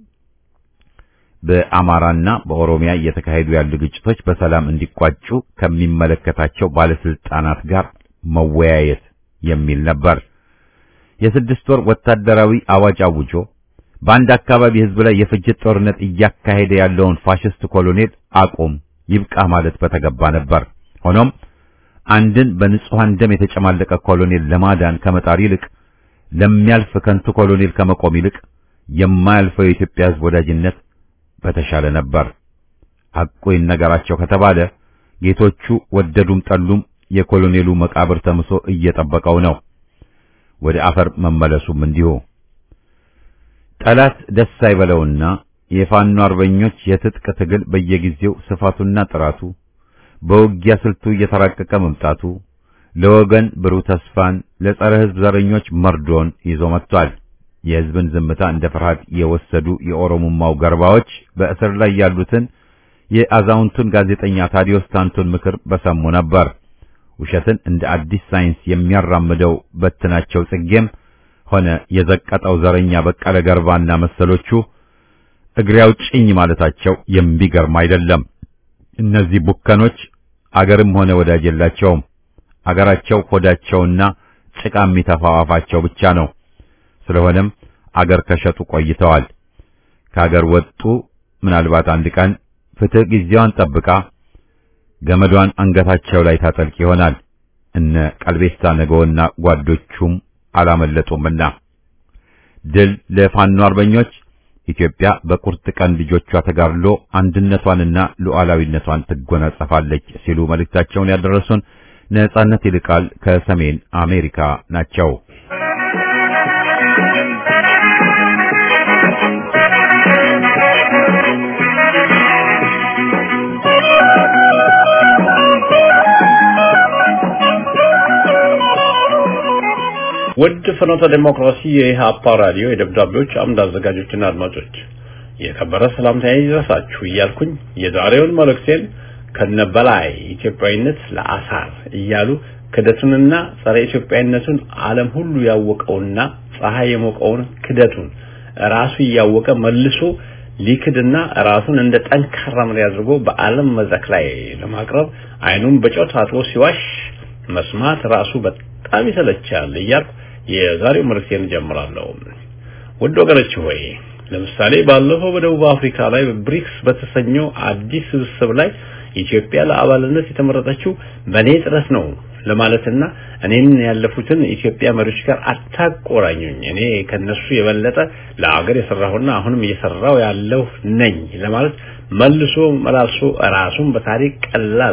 በአማራና በኦሮሚያ እየተካሄዱ ያሉ ግጭቶች በሰላም እንዲቋጩ ከሚመለከታቸው ባለስልጣናት ጋር መወያየት የሚል ነበር። የስድስት ወር ወታደራዊ አዋጅ አውጆ በአንድ አካባቢ ህዝብ ላይ የፍጅት ጦርነት እያካሄደ ያለውን ፋሽስት ኮሎኔል አቁም ይብቃ ማለት በተገባ ነበር። ሆኖም አንድን በንጹሃን ደም የተጨማለቀ ኮሎኔል ለማዳን ከመጣር ይልቅ ለሚያልፍ ከንቱ ኮሎኔል ከመቆም ይልቅ የማያልፈው የኢትዮጵያ ህዝብ ወዳጅነት በተሻለ ነበር። ሐቁ ይነገራቸው ከተባለ ጌቶቹ ወደዱም ጠሉም የኮሎኔሉ መቃብር ተምሶ እየጠበቀው ነው። ወደ አፈር መመለሱም እንዲሁ። ጠላት ደስ አይበለውና የፋኖ አርበኞች የትጥቅ ትግል በየጊዜው ስፋቱና ጥራቱ በውጊያ ስልቱ እየተራቀቀ መምጣቱ ለወገን ብሩህ ተስፋን ለጸረ ሕዝብ ዘረኞች መርዶን ይዞ መጥቷል። የሕዝብን ዝምታ እንደ ፍርሃት የወሰዱ የኦሮሞማው ገርባዎች በእስር ላይ ያሉትን የአዛውንቱን ጋዜጠኛ ታዲዮስ ታንቱን ምክር በሰሙ ነበር። ውሸትን እንደ አዲስ ሳይንስ የሚያራምደው በትናቸው ጽጌም ሆነ የዘቀጠው ዘረኛ በቀለ ገርባና መሰሎቹ እግሬ አውጭኝ ማለታቸው የሚገርም አይደለም። እነዚህ ቡከኖች አገርም ሆነ ወዳጅ የላቸውም። አገራቸው ሆዳቸውና ጭቃ የሚተፋው አፋቸው ብቻ ነው። ስለሆነም አገር ከሸጡ ቆይተዋል። ከአገር ወጡ። ምናልባት አንድ ቀን ፍትህ ጊዜዋን ጠብቃ ገመዷን አንገታቸው ላይ ታጠልቅ ይሆናል። እነ ቀልቤሳ ነገውና ጓዶቹም አላመለጡምና ድል ለፋኖ አርበኞች። ኢትዮጵያ በቁርጥ ቀን ልጆቿ ተጋድሎ አንድነቷንና ሉዓላዊነቷን ትጎናጸፋለች ሲሉ መልእክታቸውን ያደረሱን ነጻነት ይልቃል ከሰሜን አሜሪካ ናቸው። ውድ ፍኖተ ዴሞክራሲ የኢህአፓ ራዲዮ የደብዳቤዎች አምድ አዘጋጆችና አድማጮች የከበረ ሰላምታዬ ይድረሳችሁ እያልኩኝ የዛሬውን መልእክቴን ከነበላይ ኢትዮጵያዊነት ለአሳር እያሉ ክደቱንና ጸረ ኢትዮጵያዊነቱን ዓለም ሁሉ ያወቀውና ፀሐይ የሞቀውን ክደቱን ራሱ እያወቀ መልሶ ሊክድና ራሱን እንደ ጠንካራ መሪ አድርጎ በዓለም መድረክ ላይ ለማቅረብ አይኑን በጨው ታጥቦ ሲዋሽ መስማት ራሱ በጣም ይሰለቻል እያልኩ የዛሬው መልእክቴን ጀምራለሁ። ውድ ወገኖች ሆይ ለምሳሌ ባለፈው በደቡብ አፍሪካ ላይ ብሪክስ በተሰኘው አዲስ ስብስብ ላይ ኢትዮጵያ ለአባልነት የተመረጠችው በእኔ ጥረት ነው ለማለትና እኔን ያለፉትን ኢትዮጵያ መሪዎች ጋር አታቆራኙኝ፣ እኔ ከነሱ የበለጠ ለአገር የሰራሁና አሁንም እየሰራው ያለው ነኝ ለማለት መልሶ መላልሶ ራሱን በታሪክ ቀላል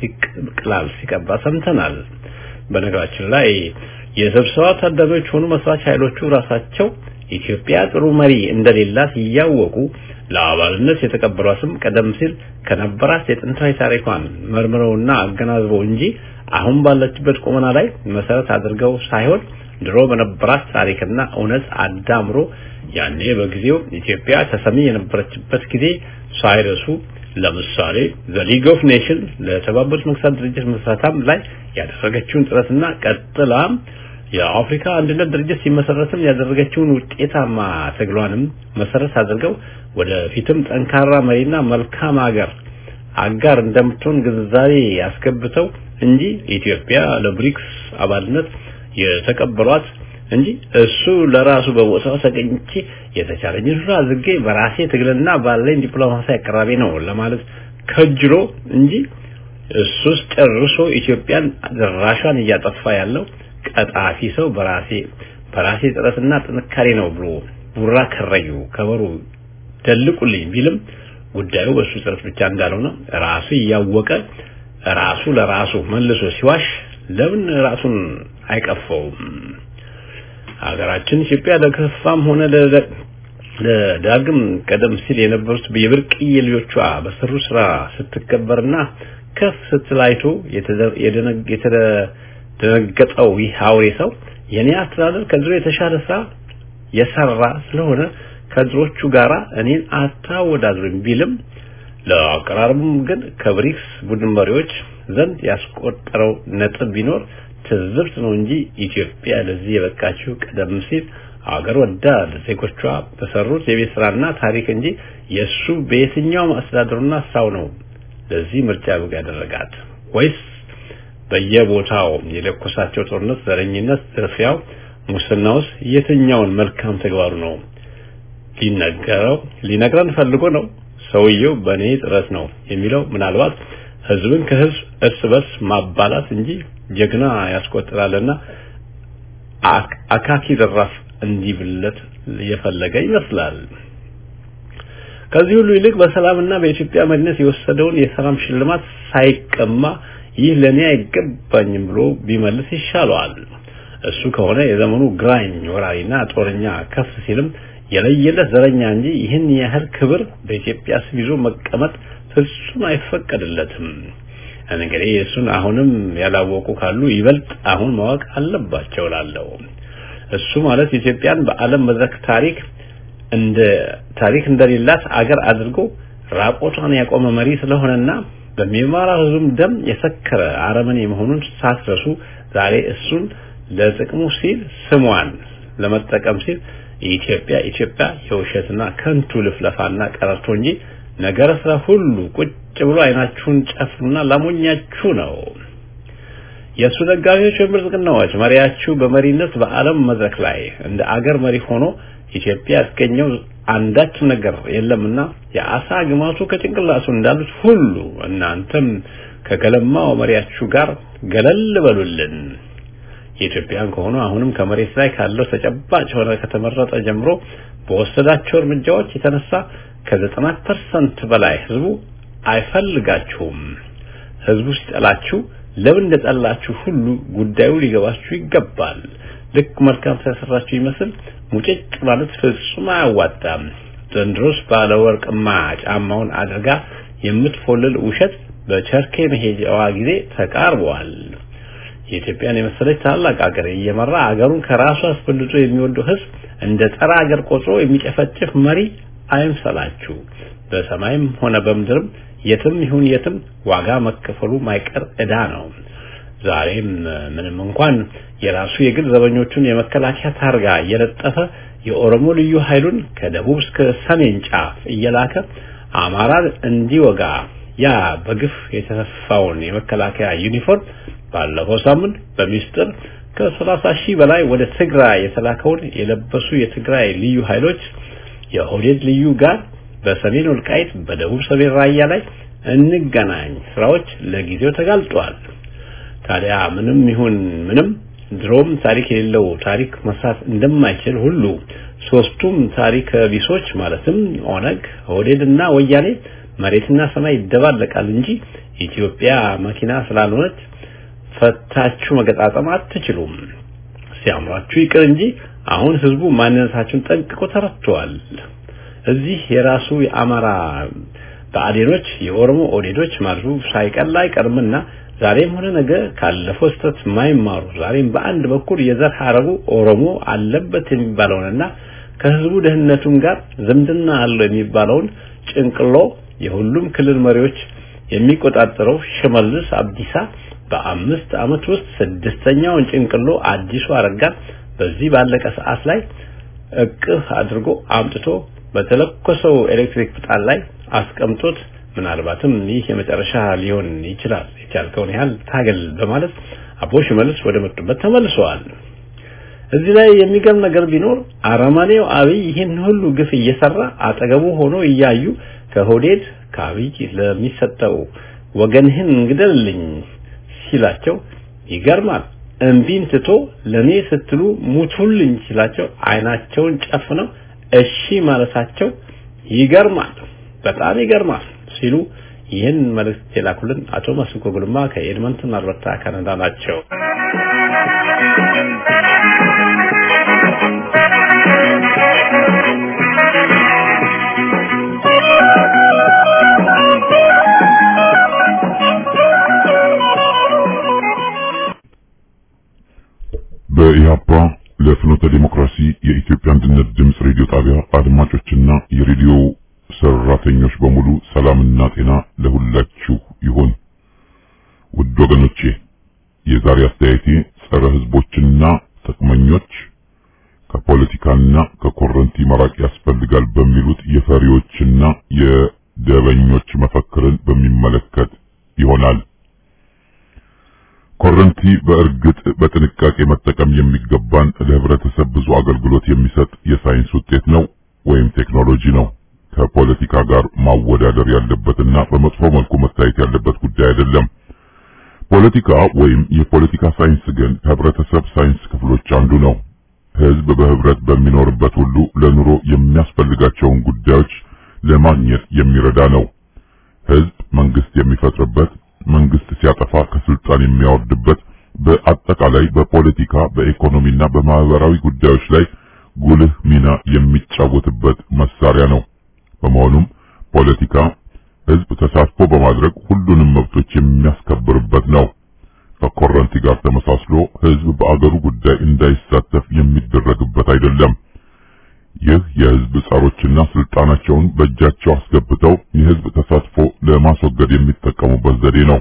ሲቅላል ሲቀባ ሰምተናል። በነገራችን ላይ የስብሰባ ታዳሚዎች ሆኑ መስራች ኃይሎቹ ራሳቸው ኢትዮጵያ ጥሩ መሪ እንደሌላት እያወቁ ለአባልነት የተቀበሏትም ቀደም ሲል ከነበራት የጥንታዊ ታሪኳን መርምረውና አገናዝበው እንጂ አሁን ባለችበት ቁመና ላይ መሰረት አድርገው ሳይሆን ድሮ በነበራት ታሪክና እውነት አዳምሮ ያኔ በጊዜው ኢትዮጵያ ተሰሚ የነበረችበት ጊዜ ሳይረሱ ለምሳሌ ዘ ሊግ ኦፍ ኔሽን ለተባበሩት መንግስታት ድርጅት መስራታም ላይ ያደረገችውን ጥረትና ቀጥላም የአፍሪካ አንድነት ድርጅት ሲመሰረትም ያደረገችውን ውጤታማ ትግሏንም መሰረት አድርገው ወደፊትም ጠንካራ መሪና መልካም ሀገር አጋር እንደምትሆን ግንዛቤ ያስገብተው እንጂ ኢትዮጵያ ለብሪክስ አባልነት የተቀበሏት እንጂ እሱ ለራሱ በቦታው ተገኝቼ የተቻለኝ ሁሉ አድርጌ በራሴ ትግልና ባለኝ ዲፕሎማሲ አቀራቢ ነው ለማለት ከጅሎ እንጂ እሱስ ጨርሶ ኢትዮጵያን ድራሿን እያጠፋ ያለው ቀጣፊ ሰው በራሴ በራሴ ጥረትና ጥንካሬ ነው ብሎ ቡራ ከረዩ ከበሩ ደልቁልኝ ቢልም ጉዳዩ በሱ ጥረት ብቻ እንዳልሆነ ራሱ እያወቀ ራሱ ለራሱ መልሶ ሲዋሽ ለምን ራሱን አይቀፈውም? ሀገራችን ኢትዮጵያ ለከፋም ሆነ ለዳግም ቀደም ሲል የነበሩት የብርቅዬ ልጆቿ በሰሩ ስራ ስትከበርና ከፍ ስትላይቶ የተደነገጠው ይህ አውሬ ሰው የኔ አስተዳደር ከድሮ የተሻለ ስራ የሰራ ስለሆነ ከድሮቹ ጋራ እኔን አታወዳድሩኝ ቢልም ለአቀራረቡም ግን ከብሪክስ ቡድን መሪዎች ዘንድ ያስቆጠረው ነጥብ ቢኖር ትዝብት ነው እንጂ ኢትዮጵያ ለዚህ የበቃችው ቀደም ሲል አገር ወዳድ ዜጎቿ በሰሩት የቤት ስራና ታሪክ እንጂ የሱ በየትኛውም አስተዳደሩና ስራው ነው ለዚህ ምርጫ ብቅ ያደረጋት ወይስ በየቦታው የለኮሳቸው ጦርነት፣ ዘረኝነት፣ ዝርፊያው፣ ሙስናውስ የትኛውን መልካም ተግባሩ ነው ሊነገረው ሊነግረን ፈልጎ ነው? ሰውየው በእኔ ጥረት ነው የሚለው ምናልባት ህዝብን ከህዝብ እርስ በርስ ማባላት እንጂ ጀግና ያስቆጥራልና አካኪ ዘራፍ እንዲብለት የፈለገ ይመስላል። ከዚህ ሁሉ ይልቅ በሰላምና በኢትዮጵያ መሪነት የወሰደውን የሰላም ሽልማት ሳይቀማ ይህ ለኔ አይገባኝም ብሎ ቢመልስ ይሻለዋል። እሱ ከሆነ የዘመኑ ግራኝ ወራሪና ጦረኛ ከፍ ሲልም የለየለት ዘረኛ እንጂ ይህን ያህል ክብር በኢትዮጵያ ስም ይዞ መቀመጥ ፍጹም አይፈቀድለትም። እንግዲህ እሱን አሁንም ያላወቁ ካሉ ይበልጥ አሁን ማወቅ አለባቸው ላለው እሱ ማለት ኢትዮጵያን በዓለም መድረክ ታሪክ እንደ ታሪክ እንደሌላት አገር አድርጎ ራቆቷን ያቆመ መሪ ስለሆነና በሚማራ ህዝቡም ደም የሰከረ አረመኔ መሆኑን ሳትረሱ ዛሬ እሱን ለጥቅሙ ሲል ስሟን ለመጠቀም ሲል ኢትዮጵያ ኢትዮጵያ የውሸትና ከንቱ ልፍለፋና ቀረርቶ እንጂ ነገረ ስራ ሁሉ ቁጭ ብሎ አይናችሁን ጨፍኑና ላሞኛችሁ ነው። የእሱ ደጋፊዎች ወይም ብልጽግናዎች መሪያችሁ በመሪነት በዓለም መድረክ ላይ እንደ አገር መሪ ሆኖ ኢትዮጵያ ያስገኘው አንዳች ነገር የለምና የአሳ ግማቱ ከጭንቅላቱ እንዳሉት ሁሉ እናንተም ከገለማው መሪያችሁ ጋር ገለል በሉልን። የኢትዮጵያን ከሆኑ አሁንም ከመሬት ላይ ካለው ተጨባጭ ሆነ ከተመረጠ ጀምሮ በወሰዳቸው እርምጃዎች የተነሳ ከዘጠና ፐርሰንት በላይ ህዝቡ አይፈልጋችሁም። ህዝቡ ሲጠላችሁ ለምን እንደጠላችሁ ሁሉ ጉዳዩ ሊገባችሁ ይገባል። ልክ መልካም ስለሰራችሁ ይመስል ሙጭጭ ማለት ፍጹም አያዋጣም። ዘንድሮስ ባለ ወርቅማ ጫማውን አድርጋ የምትፎልል ውሸት በቸርኬ መሄጃዋ ጊዜ ተቃርበዋል። የኢትዮጵያን የመሰለች ታላቅ ሀገር እየመራ ሀገሩን ከራሱ አስበልጦ የሚወደው ህዝብ እንደ ጸረ ሀገር ቆጥሮ የሚጨፈጭፍ መሪ አይምሰላችሁ። በሰማይም ሆነ በምድርም የትም ይሁን የትም ዋጋ መከፈሉ ማይቀር ዕዳ ነው። ዛሬም ምንም እንኳን የራሱ የግል ዘበኞቹን የመከላከያ ታርጋ እየለጠፈ የኦሮሞ ልዩ ኃይሉን ከደቡብ እስከ ሰሜን ጫፍ እየላከ አማራን እንዲወጋ ያ በግፍ የተሰፋውን የመከላከያ ዩኒፎርም ባለፈው ሳምንት በሚስጥር ከሰላሳ ሺህ በላይ ወደ ትግራይ የተላከውን የለበሱ የትግራይ ልዩ ኃይሎች የኦህዴድ ልዩ ጋር በሰሜን ወልቃይት በደቡብ ሰሜን ራያ ላይ እንገናኝ ስራዎች ለጊዜው ተጋልጧል። ታዲያ ምንም ይሁን ምንም ድሮም ታሪክ የሌለው ታሪክ መስራት እንደማይችል ሁሉ ሶስቱም ታሪክ ቢሶች ማለትም ኦነግ፣ ኦህዴድና ወያኔ መሬትና ሰማይ ይደባለቃል እንጂ ኢትዮጵያ መኪና ስላልሆነች ፈታችሁ መገጣጠም አትችሉም። ሲያምራችሁ ይቅር እንጂ አሁን ህዝቡ ማንነታችሁን ጠንቅቆ ተረድተዋል። እዚህ የራሱ የአማራ ብአዴኖች የኦሮሞ ኦዴዶች ማለቱ ሳይቀር አይቀርምና ዛሬም ሆነ ነገ ካለፈው ስህተት የማይማሩ ዛሬም በአንድ በኩል የዘር ሐረጉ ኦሮሞ አለበት የሚባለውንና ከህዝቡ ደህንነቱም ጋር ዝምድና አለው የሚባለውን ጭንቅሎ የሁሉም ክልል መሪዎች የሚቆጣጠረው ሽመልስ አብዲሳ በአምስት ዓመት ውስጥ ስድስተኛውን ጭንቅሎ አዲሱ አረጋን በዚህ ባለቀ ሰዓት ላይ እቅፍ አድርጎ አምጥቶ በተለኮሰው ኤሌክትሪክ ምጣድ ላይ አስቀምጦት ምናልባትም ይህ የመጨረሻ ሊሆን ይችላል የቻልከውን ያህል ታገል በማለት አቦ ሽመልስ ወደ መጡበት ተመልሰዋል። እዚህ ላይ የሚገርም ነገር ቢኖር አረማኔው አብይ ይህን ሁሉ ግፍ እየሰራ አጠገቡ ሆኖ እያዩ ከሆዴድ ከአብይ ለሚሰጠው ወገንህን እንግደልልኝ ሲላቸው ይገርማል። እምቢን ትቶ ለኔ ስትሉ ሙቱልኝ ሲላቸው አይናቸውን ጨፍነው እሺ ማለታቸው ይገርማል፣ በጣም ይገርማል ሲሉ ይህን መልእክት የላኩልን አቶ መስኮ ጉልማ ከኤድመንተን አልበርታ ካናዳ ናቸው። በኢህአፓ ለፍኖተ ዲሞክራሲ የኢትዮጵያ አንድነት ድምፅ ሬዲዮ ጣቢያ አድማጮችና የሬዲዮ ሰራተኞች በሙሉ ሰላምና ጤና ለሁላችሁ ይሁን። ውድ ወገኖቼ የዛሬ አስተያየቴ ጸረ ህዝቦችና ጥቅመኞች ከፖለቲካና ከኮረንቲ መራቅ ያስፈልጋል በሚሉት የፈሪዎችና የደበኞች መፈክርን በሚመለከት ይሆናል። ኮረንቲ በእርግጥ በጥንቃቄ መጠቀም የሚገባን ለህብረተሰብ ብዙ አገልግሎት የሚሰጥ የሳይንስ ውጤት ነው ወይም ቴክኖሎጂ ነው። ከፖለቲካ ጋር ማወዳደር ያለበትና በመጥፎ መልኩ መታየት ያለበት ጉዳይ አይደለም። ፖለቲካ ወይም የፖለቲካ ሳይንስ ግን ከህብረተሰብ ሳይንስ ክፍሎች አንዱ ነው። ህዝብ በህብረት በሚኖርበት ሁሉ ለኑሮ የሚያስፈልጋቸውን ጉዳዮች ለማግኘት የሚረዳ ነው። ህዝብ መንግስት የሚፈጥርበት መንግስት ሲያጠፋ ከስልጣን የሚያወርድበት በአጠቃላይ በፖለቲካ በኢኮኖሚና በማህበራዊ ጉዳዮች ላይ ጉልህ ሚና የሚጫወትበት መሳሪያ ነው። በመሆኑም ፖለቲካ ህዝብ ተሳትፎ በማድረግ ሁሉንም መብቶች የሚያስከብርበት ነው። ከኮረንቲ ጋር ተመሳስሎ ህዝብ በአገሩ ጉዳይ እንዳይሳተፍ የሚደረግበት አይደለም። ይህ የህዝብ ጸሮችና ስልጣናቸውን በእጃቸው አስገብተው የህዝብ ተሳትፎ ለማስወገድ የሚጠቀሙበት ዘዴ ነው።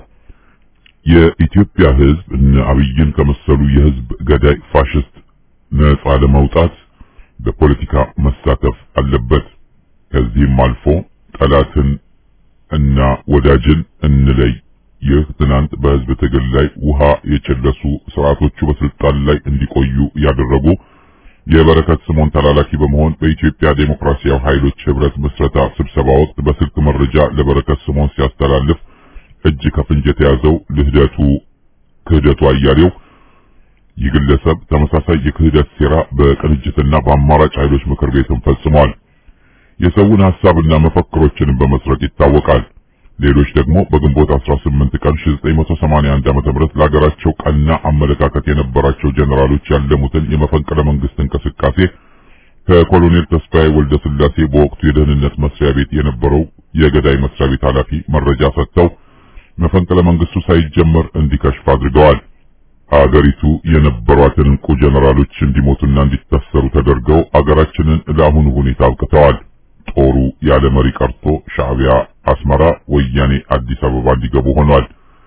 የኢትዮጵያ ህዝብ እነ አብይን ከመሰሉ የህዝብ ገዳይ ፋሽስት ነጻ ለመውጣት በፖለቲካ መሳተፍ አለበት። ከዚህም አልፎ ጠላትን እና ወዳጅን እንለይ። ይህ ትናንት በህዝብ ትግል ላይ ውሃ የጨለሱ ስርዓቶቹ በስልጣን ላይ እንዲቆዩ ያደረጉ የበረከት ስምኦን ተላላኪ በመሆን በኢትዮጵያ ዴሞክራሲያዊ ኃይሎች ህብረት ምስረታ ስብሰባ ወቅት በስልክ መረጃ ለበረከት ስምኦን ሲያስተላልፍ እጅ ከፍንጅ የተያዘው ልህደቱ ክህደቱ አያሌው ይህ ግለሰብ ተመሳሳይ የክህደት ሴራ በቅንጅትና በአማራጭ ኃይሎች ምክር ቤትም ፈጽሟል። የሰውን ሐሳብና መፈክሮችንም በመስረቅ ይታወቃል። ሌሎች ደግሞ በግንቦት 18 ቀን 1981 ዓ.ም ለሀገራቸው ቀና አመለካከት የነበራቸው ጀነራሎች ያለሙትን የመፈንቅለ መንግስት እንቅስቃሴ ከኮሎኔል ተስፋዬ ወልደ ስላሴ በወቅቱ የደህንነት መስሪያ ቤት የነበረው የገዳይ መስሪያ ቤት ኃላፊ መረጃ ሰጥተው መፈንቅለ መንግስቱ ሳይጀመር እንዲከሽፍ አድርገዋል። አገሪቱ የነበሯትን እንቁ ጀነራሎች እንዲሞቱና እንዲታሰሩ ተደርገው አገራችንን ለአሁኑ ሁኔታ አብቅተዋል። ጦሩ ያለ መሪ ቀርቶ ሻዕቢያ አስመራ፣ ወያኔ አዲስ አበባ እንዲገቡ ሆኗል።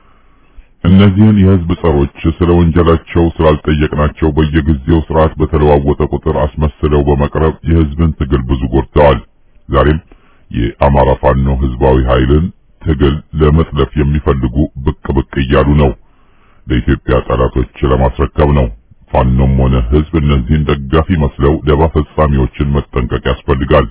እነዚህን የህዝብ ጸሮች ስለ ወንጀላቸው ስላልጠየቅናቸው በየጊዜው ስርዓት በተለዋወጠ ቁጥር አስመስለው በመቅረብ የህዝብን ትግል ብዙ ጎድተዋል። ዛሬም የአማራ ፋኖ ህዝባዊ ኃይልን ትግል ለመጥለፍ የሚፈልጉ ብቅ ብቅ እያሉ ነው። ለኢትዮጵያ ጠላቶች ለማስረከብ ነው። ፋኖም ሆነ ህዝብ እነዚህን ደጋፊ መስለው ደባ ፈጻሚዎችን መጠንቀቅ ያስፈልጋል።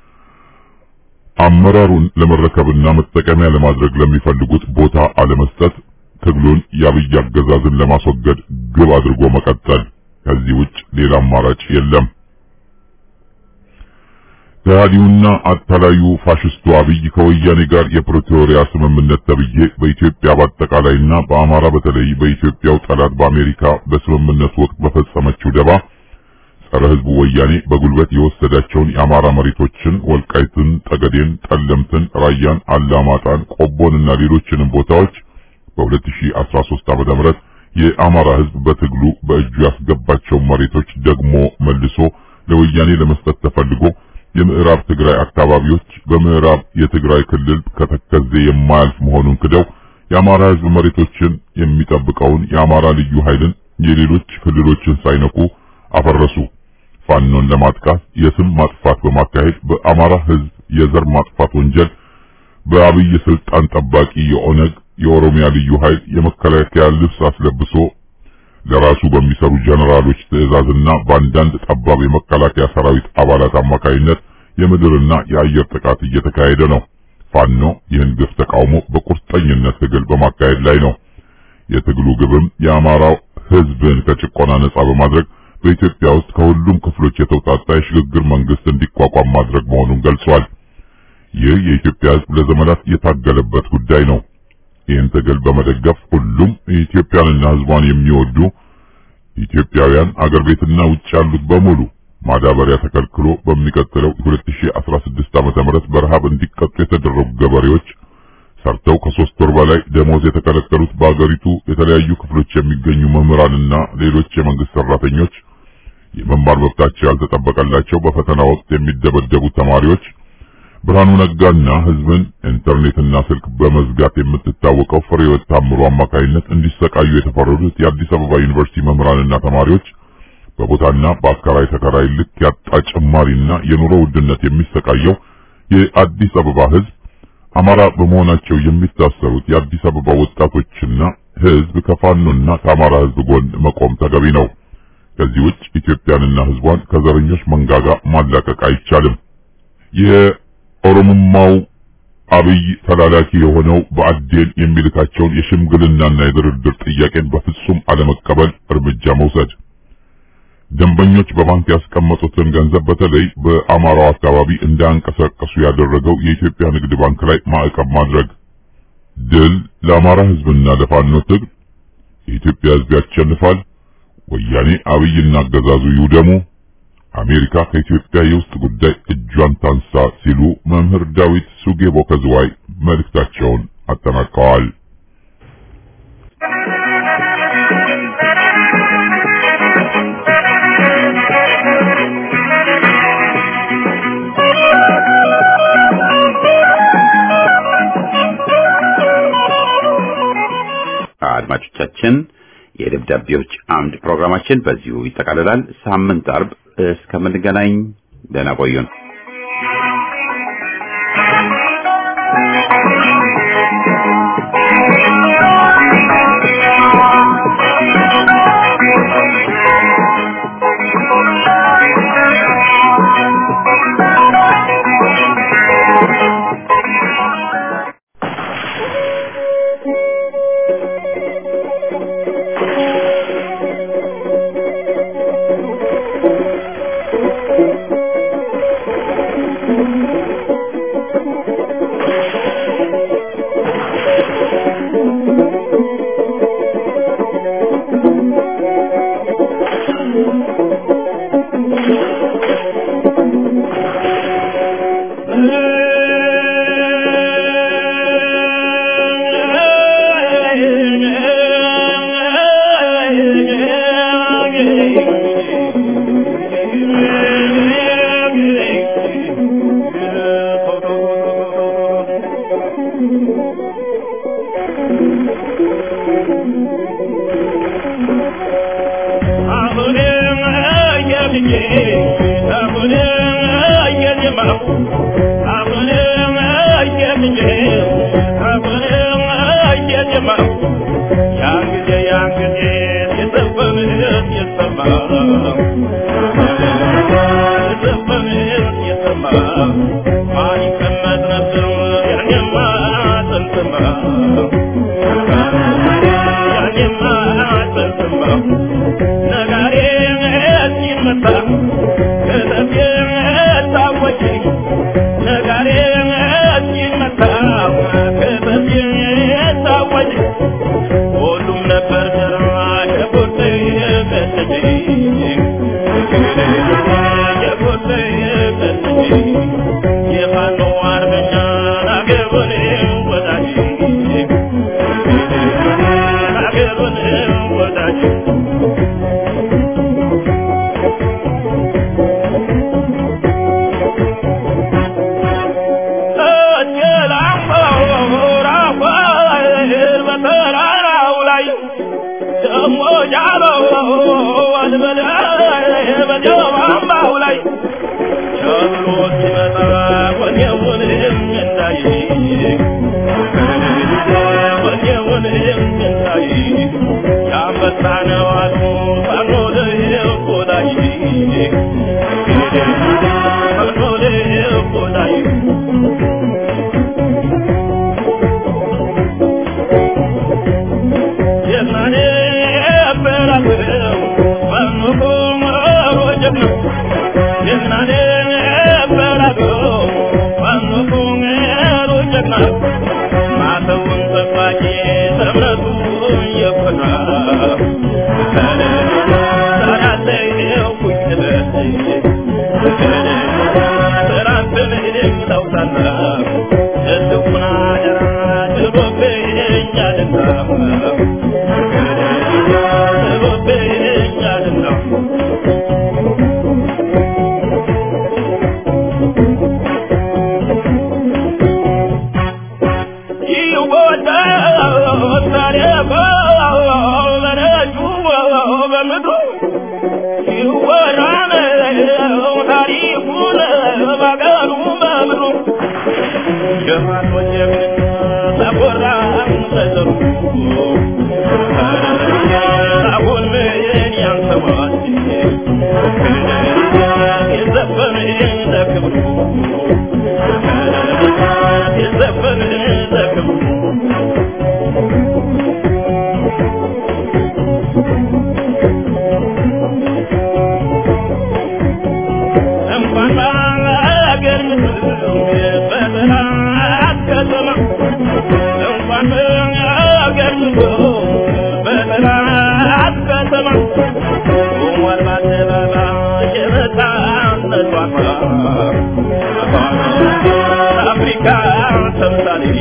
አመራሩን ለመረከብና መጠቀሚያ ለማድረግ ለሚፈልጉት ቦታ አለመስጠት፣ ትግሉን የአብይ አገዛዝን ለማስወገድ ግብ አድርጎ መቀጠል። ከዚህ ውጭ ሌላ አማራጭ የለም። ከሃዲውና አታላዩ ፋሽስቱ አብይ ከወያኔ ጋር የፕሪቶሪያ ስምምነት ተብዬ በኢትዮጵያ በአጠቃላይና በአማራ በተለይ በኢትዮጵያው ጠላት በአሜሪካ በስምምነቱ ወቅት በፈጸመችው ደባ ጸረ ህዝቡ ወያኔ በጉልበት የወሰዳቸውን የአማራ መሬቶችን ወልቃይትን፣ ጠገዴን፣ ጠለምትን፣ ራያን፣ አላማጣን፣ ቆቦንና ሌሎችንም ቦታዎች በ2013 ዓ.ም የአማራ ህዝብ በትግሉ በእጁ ያስገባቸውን መሬቶች ደግሞ መልሶ ለወያኔ ለመስጠት ተፈልጎ የምዕራብ ትግራይ አካባቢዎች በምዕራብ የትግራይ ክልል ከተከዜ የማያልፍ መሆኑን ክደው የአማራ ህዝብ መሬቶችን የሚጠብቀውን የአማራ ልዩ ኃይልን የሌሎች ክልሎችን ሳይነኩ አፈረሱ። ፋኖን ለማጥቃት የስም ማጥፋት በማካሄድ በአማራ ህዝብ የዘር ማጥፋት ወንጀል በአብይ ስልጣን ጠባቂ የኦነግ የኦሮሚያ ልዩ ኃይል የመከላከያ ልብስ አስለብሶ ለራሱ በሚሰሩ ጀነራሎች ትዕዛዝና በአንዳንድ ጠባብ የመከላከያ ሰራዊት አባላት አማካይነት የምድርና የአየር ጥቃት እየተካሄደ ነው። ፋኖ ይህን ግፍ ተቃውሞ በቁርጠኝነት ትግል በማካሄድ ላይ ነው። የትግሉ ግብም የአማራው ህዝብን ከጭቆና ነጻ በማድረግ በኢትዮጵያ ውስጥ ከሁሉም ክፍሎች የተውጣጣ የሽግግር መንግስት እንዲቋቋም ማድረግ መሆኑን ገልጿል። ይህ የኢትዮጵያ ህዝብ ለዘመናት የታገለበት ጉዳይ ነው። ይህን ትግል በመደገፍ ሁሉም ኢትዮጵያንና ህዝቧን የሚወዱ ኢትዮጵያውያን አገር ቤትና ውጭ ያሉት በሙሉ ማዳበሪያ ተከልክሎ በሚቀጥለው 2016 ዓመተ ምህረት በረሃብ እንዲቀጡ የተደረጉ ገበሬዎች ሰርተው ከሶስት ወር በላይ ደሞዝ የተከለከሉት በአገሪቱ የተለያዩ ክፍሎች የሚገኙ መምህራንና ሌሎች የመንግስት ሰራተኞች የመማር መብታቸው ያልተጠበቀላቸው በፈተና ወቅት የሚደበደቡ ተማሪዎች ብርሃኑ ነጋና ህዝብን ኢንተርኔትና ስልክ በመዝጋት የምትታወቀው ፍሬህይወት ታምሩ አማካይነት እንዲሰቃዩ የተፈረዱት የአዲስ አበባ ዩኒቨርሲቲ መምህራንና ተማሪዎች በቦታና በአከራይ ተከራይ ልክ ያጣ ጭማሪና የኑሮ ውድነት የሚሰቃየው የአዲስ አበባ ህዝብ አማራ በመሆናቸው የሚታሰሩት የአዲስ አበባ ወጣቶችና ህዝብ ከፋኖና ከአማራ ህዝብ ጎን መቆም ተገቢ ነው። ከዚህ ውጭ ኢትዮጵያንና ህዝቧን ከዘረኞች መንጋጋ ማላቀቅ አይቻልም። የኦሮሞማው አብይ ተላላኪ የሆነው በአዴን የሚልካቸውን የሽምግልናና የድርድር ጥያቄን በፍጹም አለመቀበል እርምጃ መውሰድ ደንበኞች በባንክ ያስቀመጡትን ገንዘብ በተለይ በአማራው አካባቢ እንዳያንቀሳቀሱ ያደረገው የኢትዮጵያ ንግድ ባንክ ላይ ማዕቀብ ማድረግ። ድል ለአማራ ህዝብና ለፋኖ ትግል። የኢትዮጵያ ህዝብ ያሸንፋል። ወያኔ አብይና አገዛዙ ይውደሙ። አሜሪካ ከኢትዮጵያ የውስጥ ጉዳይ እጇን ታንሳ ሲሉ መምህር ዳዊት ሱጌቦ ከዝዋይ መልእክታቸውን አጠናቀዋል። አድማጮቻችን የደብዳቤዎች አምድ ፕሮግራማችን በዚሁ ይጠቃልላል። ሳምንት አርብ እስከምንገናኝ ደህና ቆዩን። ከተማ ቁሟል በአደባባይ የመጣ አፍሪካ ተምሳሌት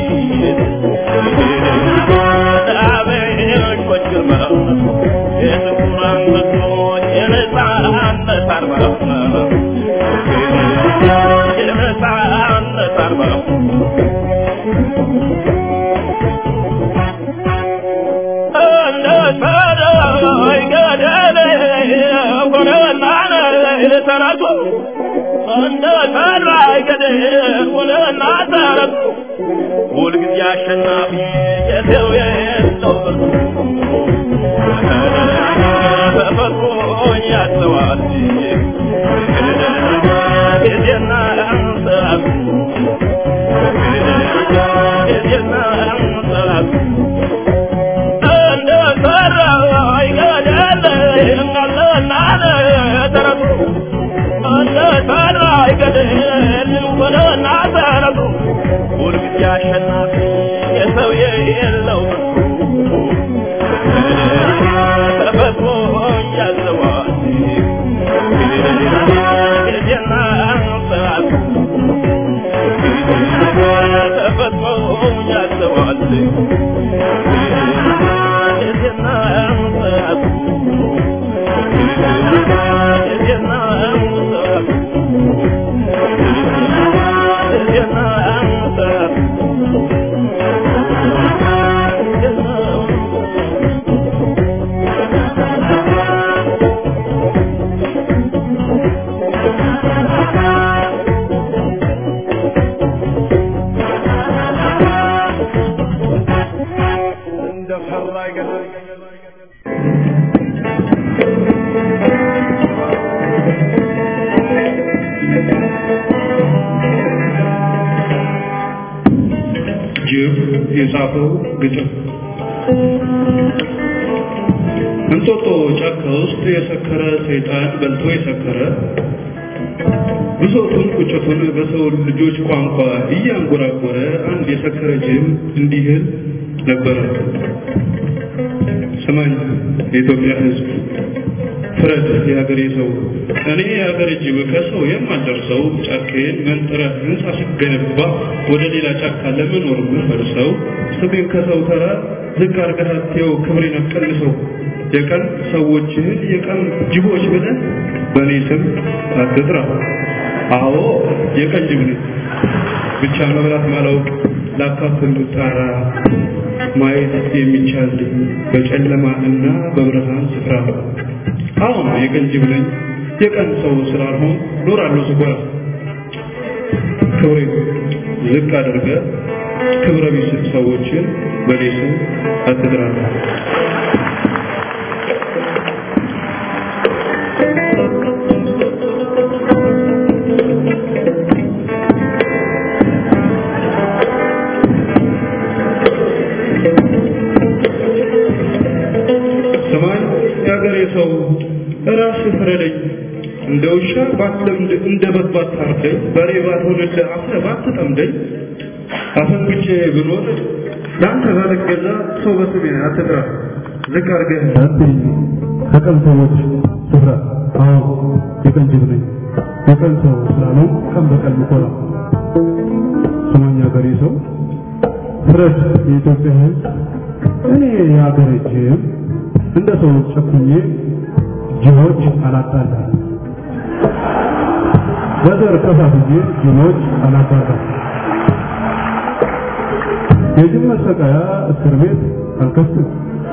አበሾች ግርማ የጥቁር አንበሶች የነፃነት አርማ የነፃነት አርማ እንደ ሰዳይ ገደል ሆነና ተረቱ እንደ ሰዳይ ገደል ሆነና ተረቱ ሁልጊዜ አሸናፊ የሰው የለው ተፈጥሮ ያዘዋል ጊዜና ሰዓቱ ጊዜና ሰዓቱ እንደ ሰራይ ገደል እንዳለና ተረቱ እንደ ሰራይ ገደል ወደና ተረቱ ሁልጊዜ አሸናፊ የሰው የለው ተፈጥሮ ያዘዋል ጊዜና ሰዓቱ ተፈጥሮ ያዘዋል ጊዜና ሰዓቱ ጊዜና ሰዓቱ ጊዜና ሰዓቱ እንደ ፈራ ገደል ጅብ የጻፈው ግጥም እንጦጦ ጫካ ውስጥ የሰከረ ሰይጣን በልቶ የሰከረ ብሶቱን ቁጭቱን በሰው ልጆች ቋንቋ እያንጎራጎረ አንድ የሰከረ ጅብ እንዲህል ነበረ። ስማኝ የኢትዮጵያ ሕዝብ ፍረድ የሀገሬ ሰው እኔ የሀገሬ ጅብ ከሰው የማልደርሰው ጫካዬን መንጥረህ ህንፃ ስገነባ ወደ ሌላ ጫካ ለመኖር ምፈልሰው ስሜን ከሰው ተራ ዝቅ አድርገህ አትየው ክብሬን አትቀንሰው የቀን ሰዎችህን የቀን ጅቦች ብለህ በእኔ ስም አትጥራ አዎ የቀን ጅብ ነኝ ብቻ መብላት ማላውቅ ላካፍል ጣራ ማየት የሚቻል በጨለማ እና በብርሃን ስፍራ አሁን የቀን ጅብ ነኝ የቀን ሰው ስላልሆን ኖራለሁ ስኮራ ክብሬ ዝቅ አድርገ ክብረ ቢስ ሰዎችን በእኔ ስም አትጥራ ሰማይ የሀገሬ ሰው ራስህ ፍረደኝ እንደ ውሻ ባትለምድ እንደ በግ ባታርደኝ በሬ ባልሆንልህ አፍረ ባትጠምደኝ አፈንግጬ ብኖር ለአንተ ባልገዛ ሰው በስሜ አትጥራ ዝቅ አድርገህ አትይኝ ከቀን ሰዎች ስፍራ አዎ የቀን ጅብ ነኝ የቀን ሰው ስላለው ቀን በቀን ምኮራ ስማኝ ሀገሬ ሰው ፍረድ የኢትዮጵያ ሕዝብ እኔ የሀገሬ ጅብ እንደ ሰው ጨኩኜ ጅቦች አላጣላም በዘር ከፋፍዬ ጅቦች አላባራም የጅብ መሰቃያ እስር ቤት አልከፍትም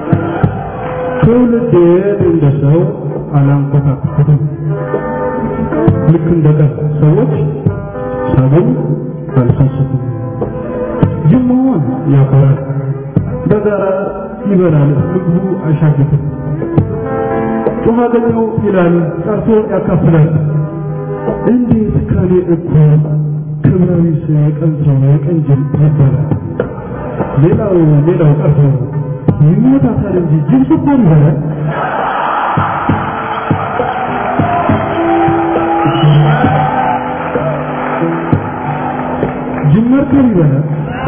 ትውልዴን እንደ ሰው አላንኮታኩትም ልክ እንደ ቀን ሰዎች ሰቡን አልሰስትም ጅብ መሆን ያኮራል በጋራ ይበላል ምግቡ አይሻግትም ጮኸ አገኘው ይላል ጠርቶ ያካፍላል እንዴት ከኔ እኩል ክብራዊ የቀን ሰው የቀን ጅብ ይባላል ሌላው ሌላው ቀርቶ ይሞታታል እንጂ ጅብ ስኮን ይበላል ጅብ መርከብ ይበላል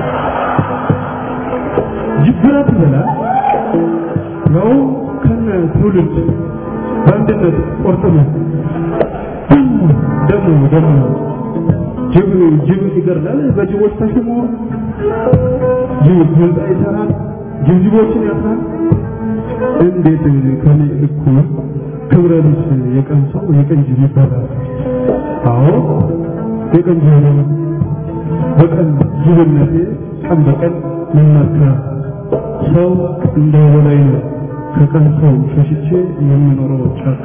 ጅብ ብረት ይበላል ነው ከነ ትውልድ በአንድነት ቆርጥሞ ደግሞ ደግሞ ጅብ ጅብ ይገርላል በጅቦች ተሽሞ ጅብ ህንፃ ይሰራል ጅብ ጅቦችን ያስራል እንዴት ከኔ እኩል ክብረ ቢስ የቀን ሰው የቀን ጅብ ይባላል አዎ የቀን ጅብ ነው በቀን ጅብነቴ ቀን በቀን መመካ ሰው እንደ በላይ ነው ከቀን ሰው ሸሽቼ የምኖረው ጫካ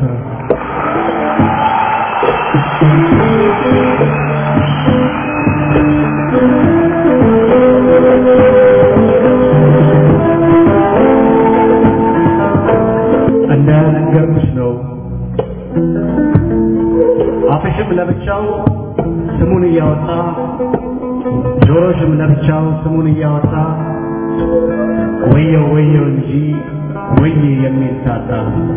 እንደነገርኩሽ ነው አፍሽም ለብቻው ስሙን እያወጣ ጆሮሽም ለብቻው ስሙን እያወጣ ወየው ወየው እንጂ ወየ የሚል ታጣ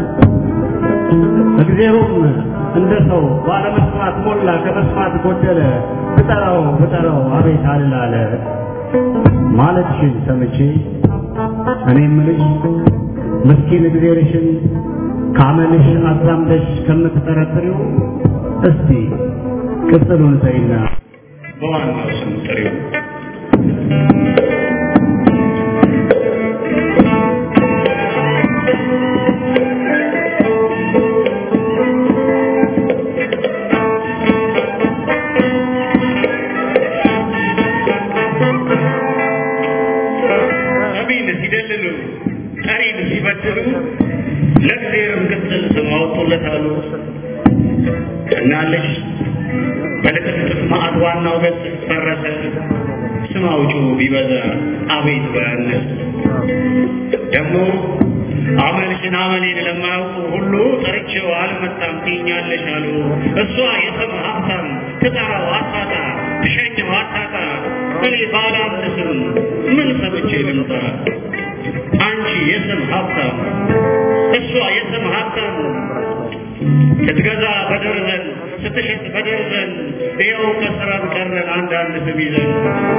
እግዜሩም እንደ ሰው ባለመስማት ሞላ ከመስማት ጎደለ ብጠራው ብጠራው አቤት አልላለ ማለትሽን ሰምቼ እኔ ምልሽ ምስኪን እግዜርሽን ካመልሽ አዛምደሽ ከምትጠረጥሪው እስቲ ቅጽሉን ተይና በዋናው ስም ጥሪው ሰሚን ሲደልሉ ጠሪን ሲበድሉ ለእግዚአብሔርም ቅጽል ስም አወጡለታሉ። እናለሽ በልጥፍጥፍ ማዕድ ዋናው ገጽ ፈረሰ ስም አውጪው ቢበዛ አቤት ባያነስ ደግሞ አመልሽን አመሌን ለማያውቁ ሁሉ ጠርቼው አልመጣም ትይኛለሽ አሉ። እሷ የስም ሀብታም ትጠራው አታጣ ትሸኘው አታጣ እኔ ባለ አንድ ስም ምን ሰምቼ ልምጣ? አንቺ የስም ሀብታም እሷ የስም ሀብታም ስትገዛ በደርዘን ስትሸጥ በደርዘን ይኸው ከስራም ቀረን አንዳንድ ስም ይዘን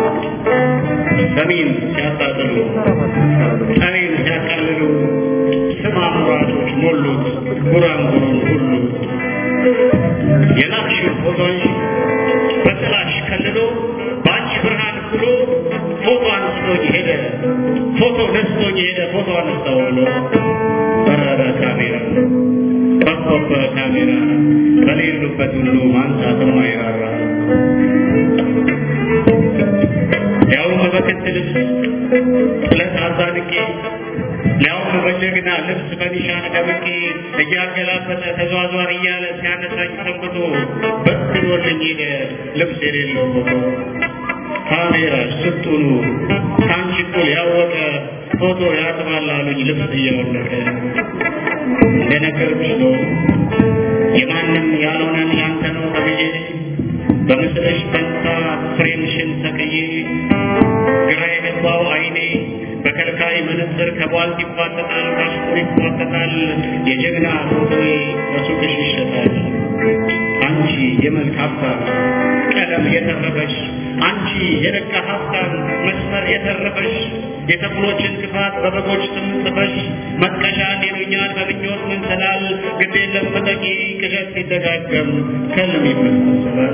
ሰሚን ሲያጣጥሉ ጠሪን ሲያቃልሉ ስም አምራቾች ሞሉት ጉራንጉሩን ሁሉ የላክሽው ፎቶሽ በጥላሽ ከልሎ በአንቺ ብርሃን ብሎ ፎቶ አንስቶኝ ሄደ ፎቶ ነስቶኝ ሄደ ፎቶ አነሳው ብሎ በረረ ካሜራ በኮበ ካሜራ በሌሉበት ሁሉ ማንሳትም አይራራ ያውም በክት ልብስ ጥለት አዛድቄ ሊያውም በጀግና ልብስ በኒሻን ደምቄ እያገላበጠ ተዟዟር እያለ ሲያነሳኝ ሰንብቶ በትኖልኝ ሄደ ልብስ የሌለው ፎቶ ካሜራ ስጡኑ ከአንቺ እኩል ያወቀ ፎቶ ያጥባል አሉኝ ልብስ እያወለቀ እንደነገርኩሽ ነው የማንም ያልሆነን ያንተ ነው ተብዬ በምስልሽ ፈንታ ፍሬምሽን ሰቅዬ ግራ የገባው አይኔ በከልካይ መነጽር ከቧልት ይፋጠጣል ካሽኩር ይፋጠጣል የጀግና ፎቶዬ በሱቅሽ ይሸጣል አንቺ የመልክ ሀብታም ቀለም የተረፈሽ አንቺ የደጋ ሀብታም መስመር የተረፈሽ የተኩሎችን ክፋት በበጎች ስም ጽፈሽ መጥቀሻ ይሉኛል በምኞት መንሰላል ግድ የለም ተጠቂ ቅዠት ሲደጋገም ከልም ይመሳሰላል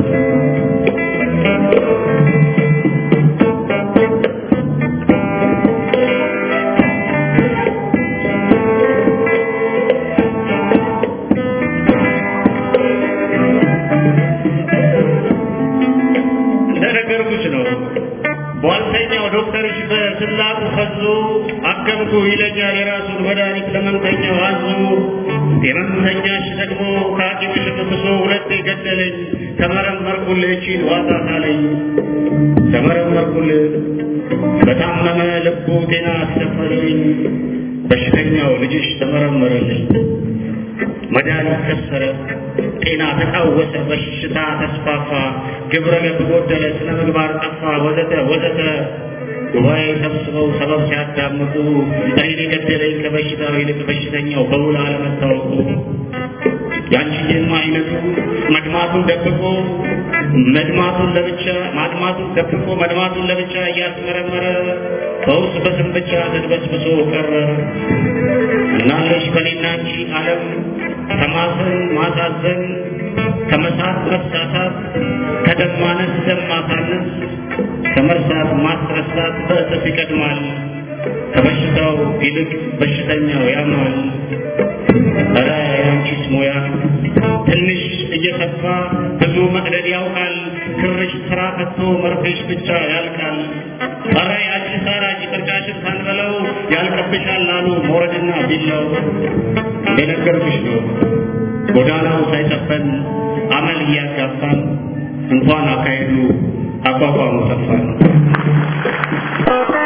እንደነገርኩሽ ነው ቧልተኛው ዶክተርሽ በስላቁ ፈዞ አከምኩ ይለኛል የራሱን መድኃኒት ለመምተኛው አዞ የመምተኛሽ ደግሞ ከሐኪምሽ ብሶ ሁለቴ ገደለኝ ተመረመርኩልህ እቺን ዋጣት አለኝ ተመረመርኩልህ በታመመ ልቡ ጤና አስከፈለኝ በሽተኛው ልጅሽ ተመረመረልኝ መድኃኒት ከሰረ ጤና ተቃወሰ በሽታ ተስፋፋ ግብረ ገብ ጎደለ ስነ ምግባር ጠፋ ወዘተ ወዘተ ጉባኤ ሰብስበው ሰበብ ሲያዳምጡ እኔን የገደለኝ ከበሽታው ይልቅ በሽተኛው በውል አለመታወቁ ያንቺዬማ አይነቱ መድማቱን ደብቆ መድማቱን ለብቻ ማድማቱን ደብቆ መድማቱን ለብቻ እያስመረመረ ፈውስ በስም ብቻ ተድበስብሶ ቀረ እናለሽ በኔና አንቺ ዓለም ተማሰን ማሳዘን ከመሳት መሳሳት ከደም ማነስ ደም ማሳነስ ከመርሳት ማስረሳት በእጥፍ ይቀድማል። ከበሽታው ይልቅ በሽተኛው ያማል። ኧረ ያንቺስ ሙያ ትንሽ እየሰፋ ብዙ መቅደድ ያውቃል። ክርሽ ስራ ፈቶ መርፌሽ ብቻ ያልቃል። ኧረ ያንቺ ሳራጅ ቅርጫሽን ሳንበለው ያልቅብሻል አሉ ሞረድና ቢላው። የነገርኩሽ ነው ጎዳናው ሳይሰፈን አመል እያጋፋን እንኳን አካሄዱ አቋቋሙ ሰፋን።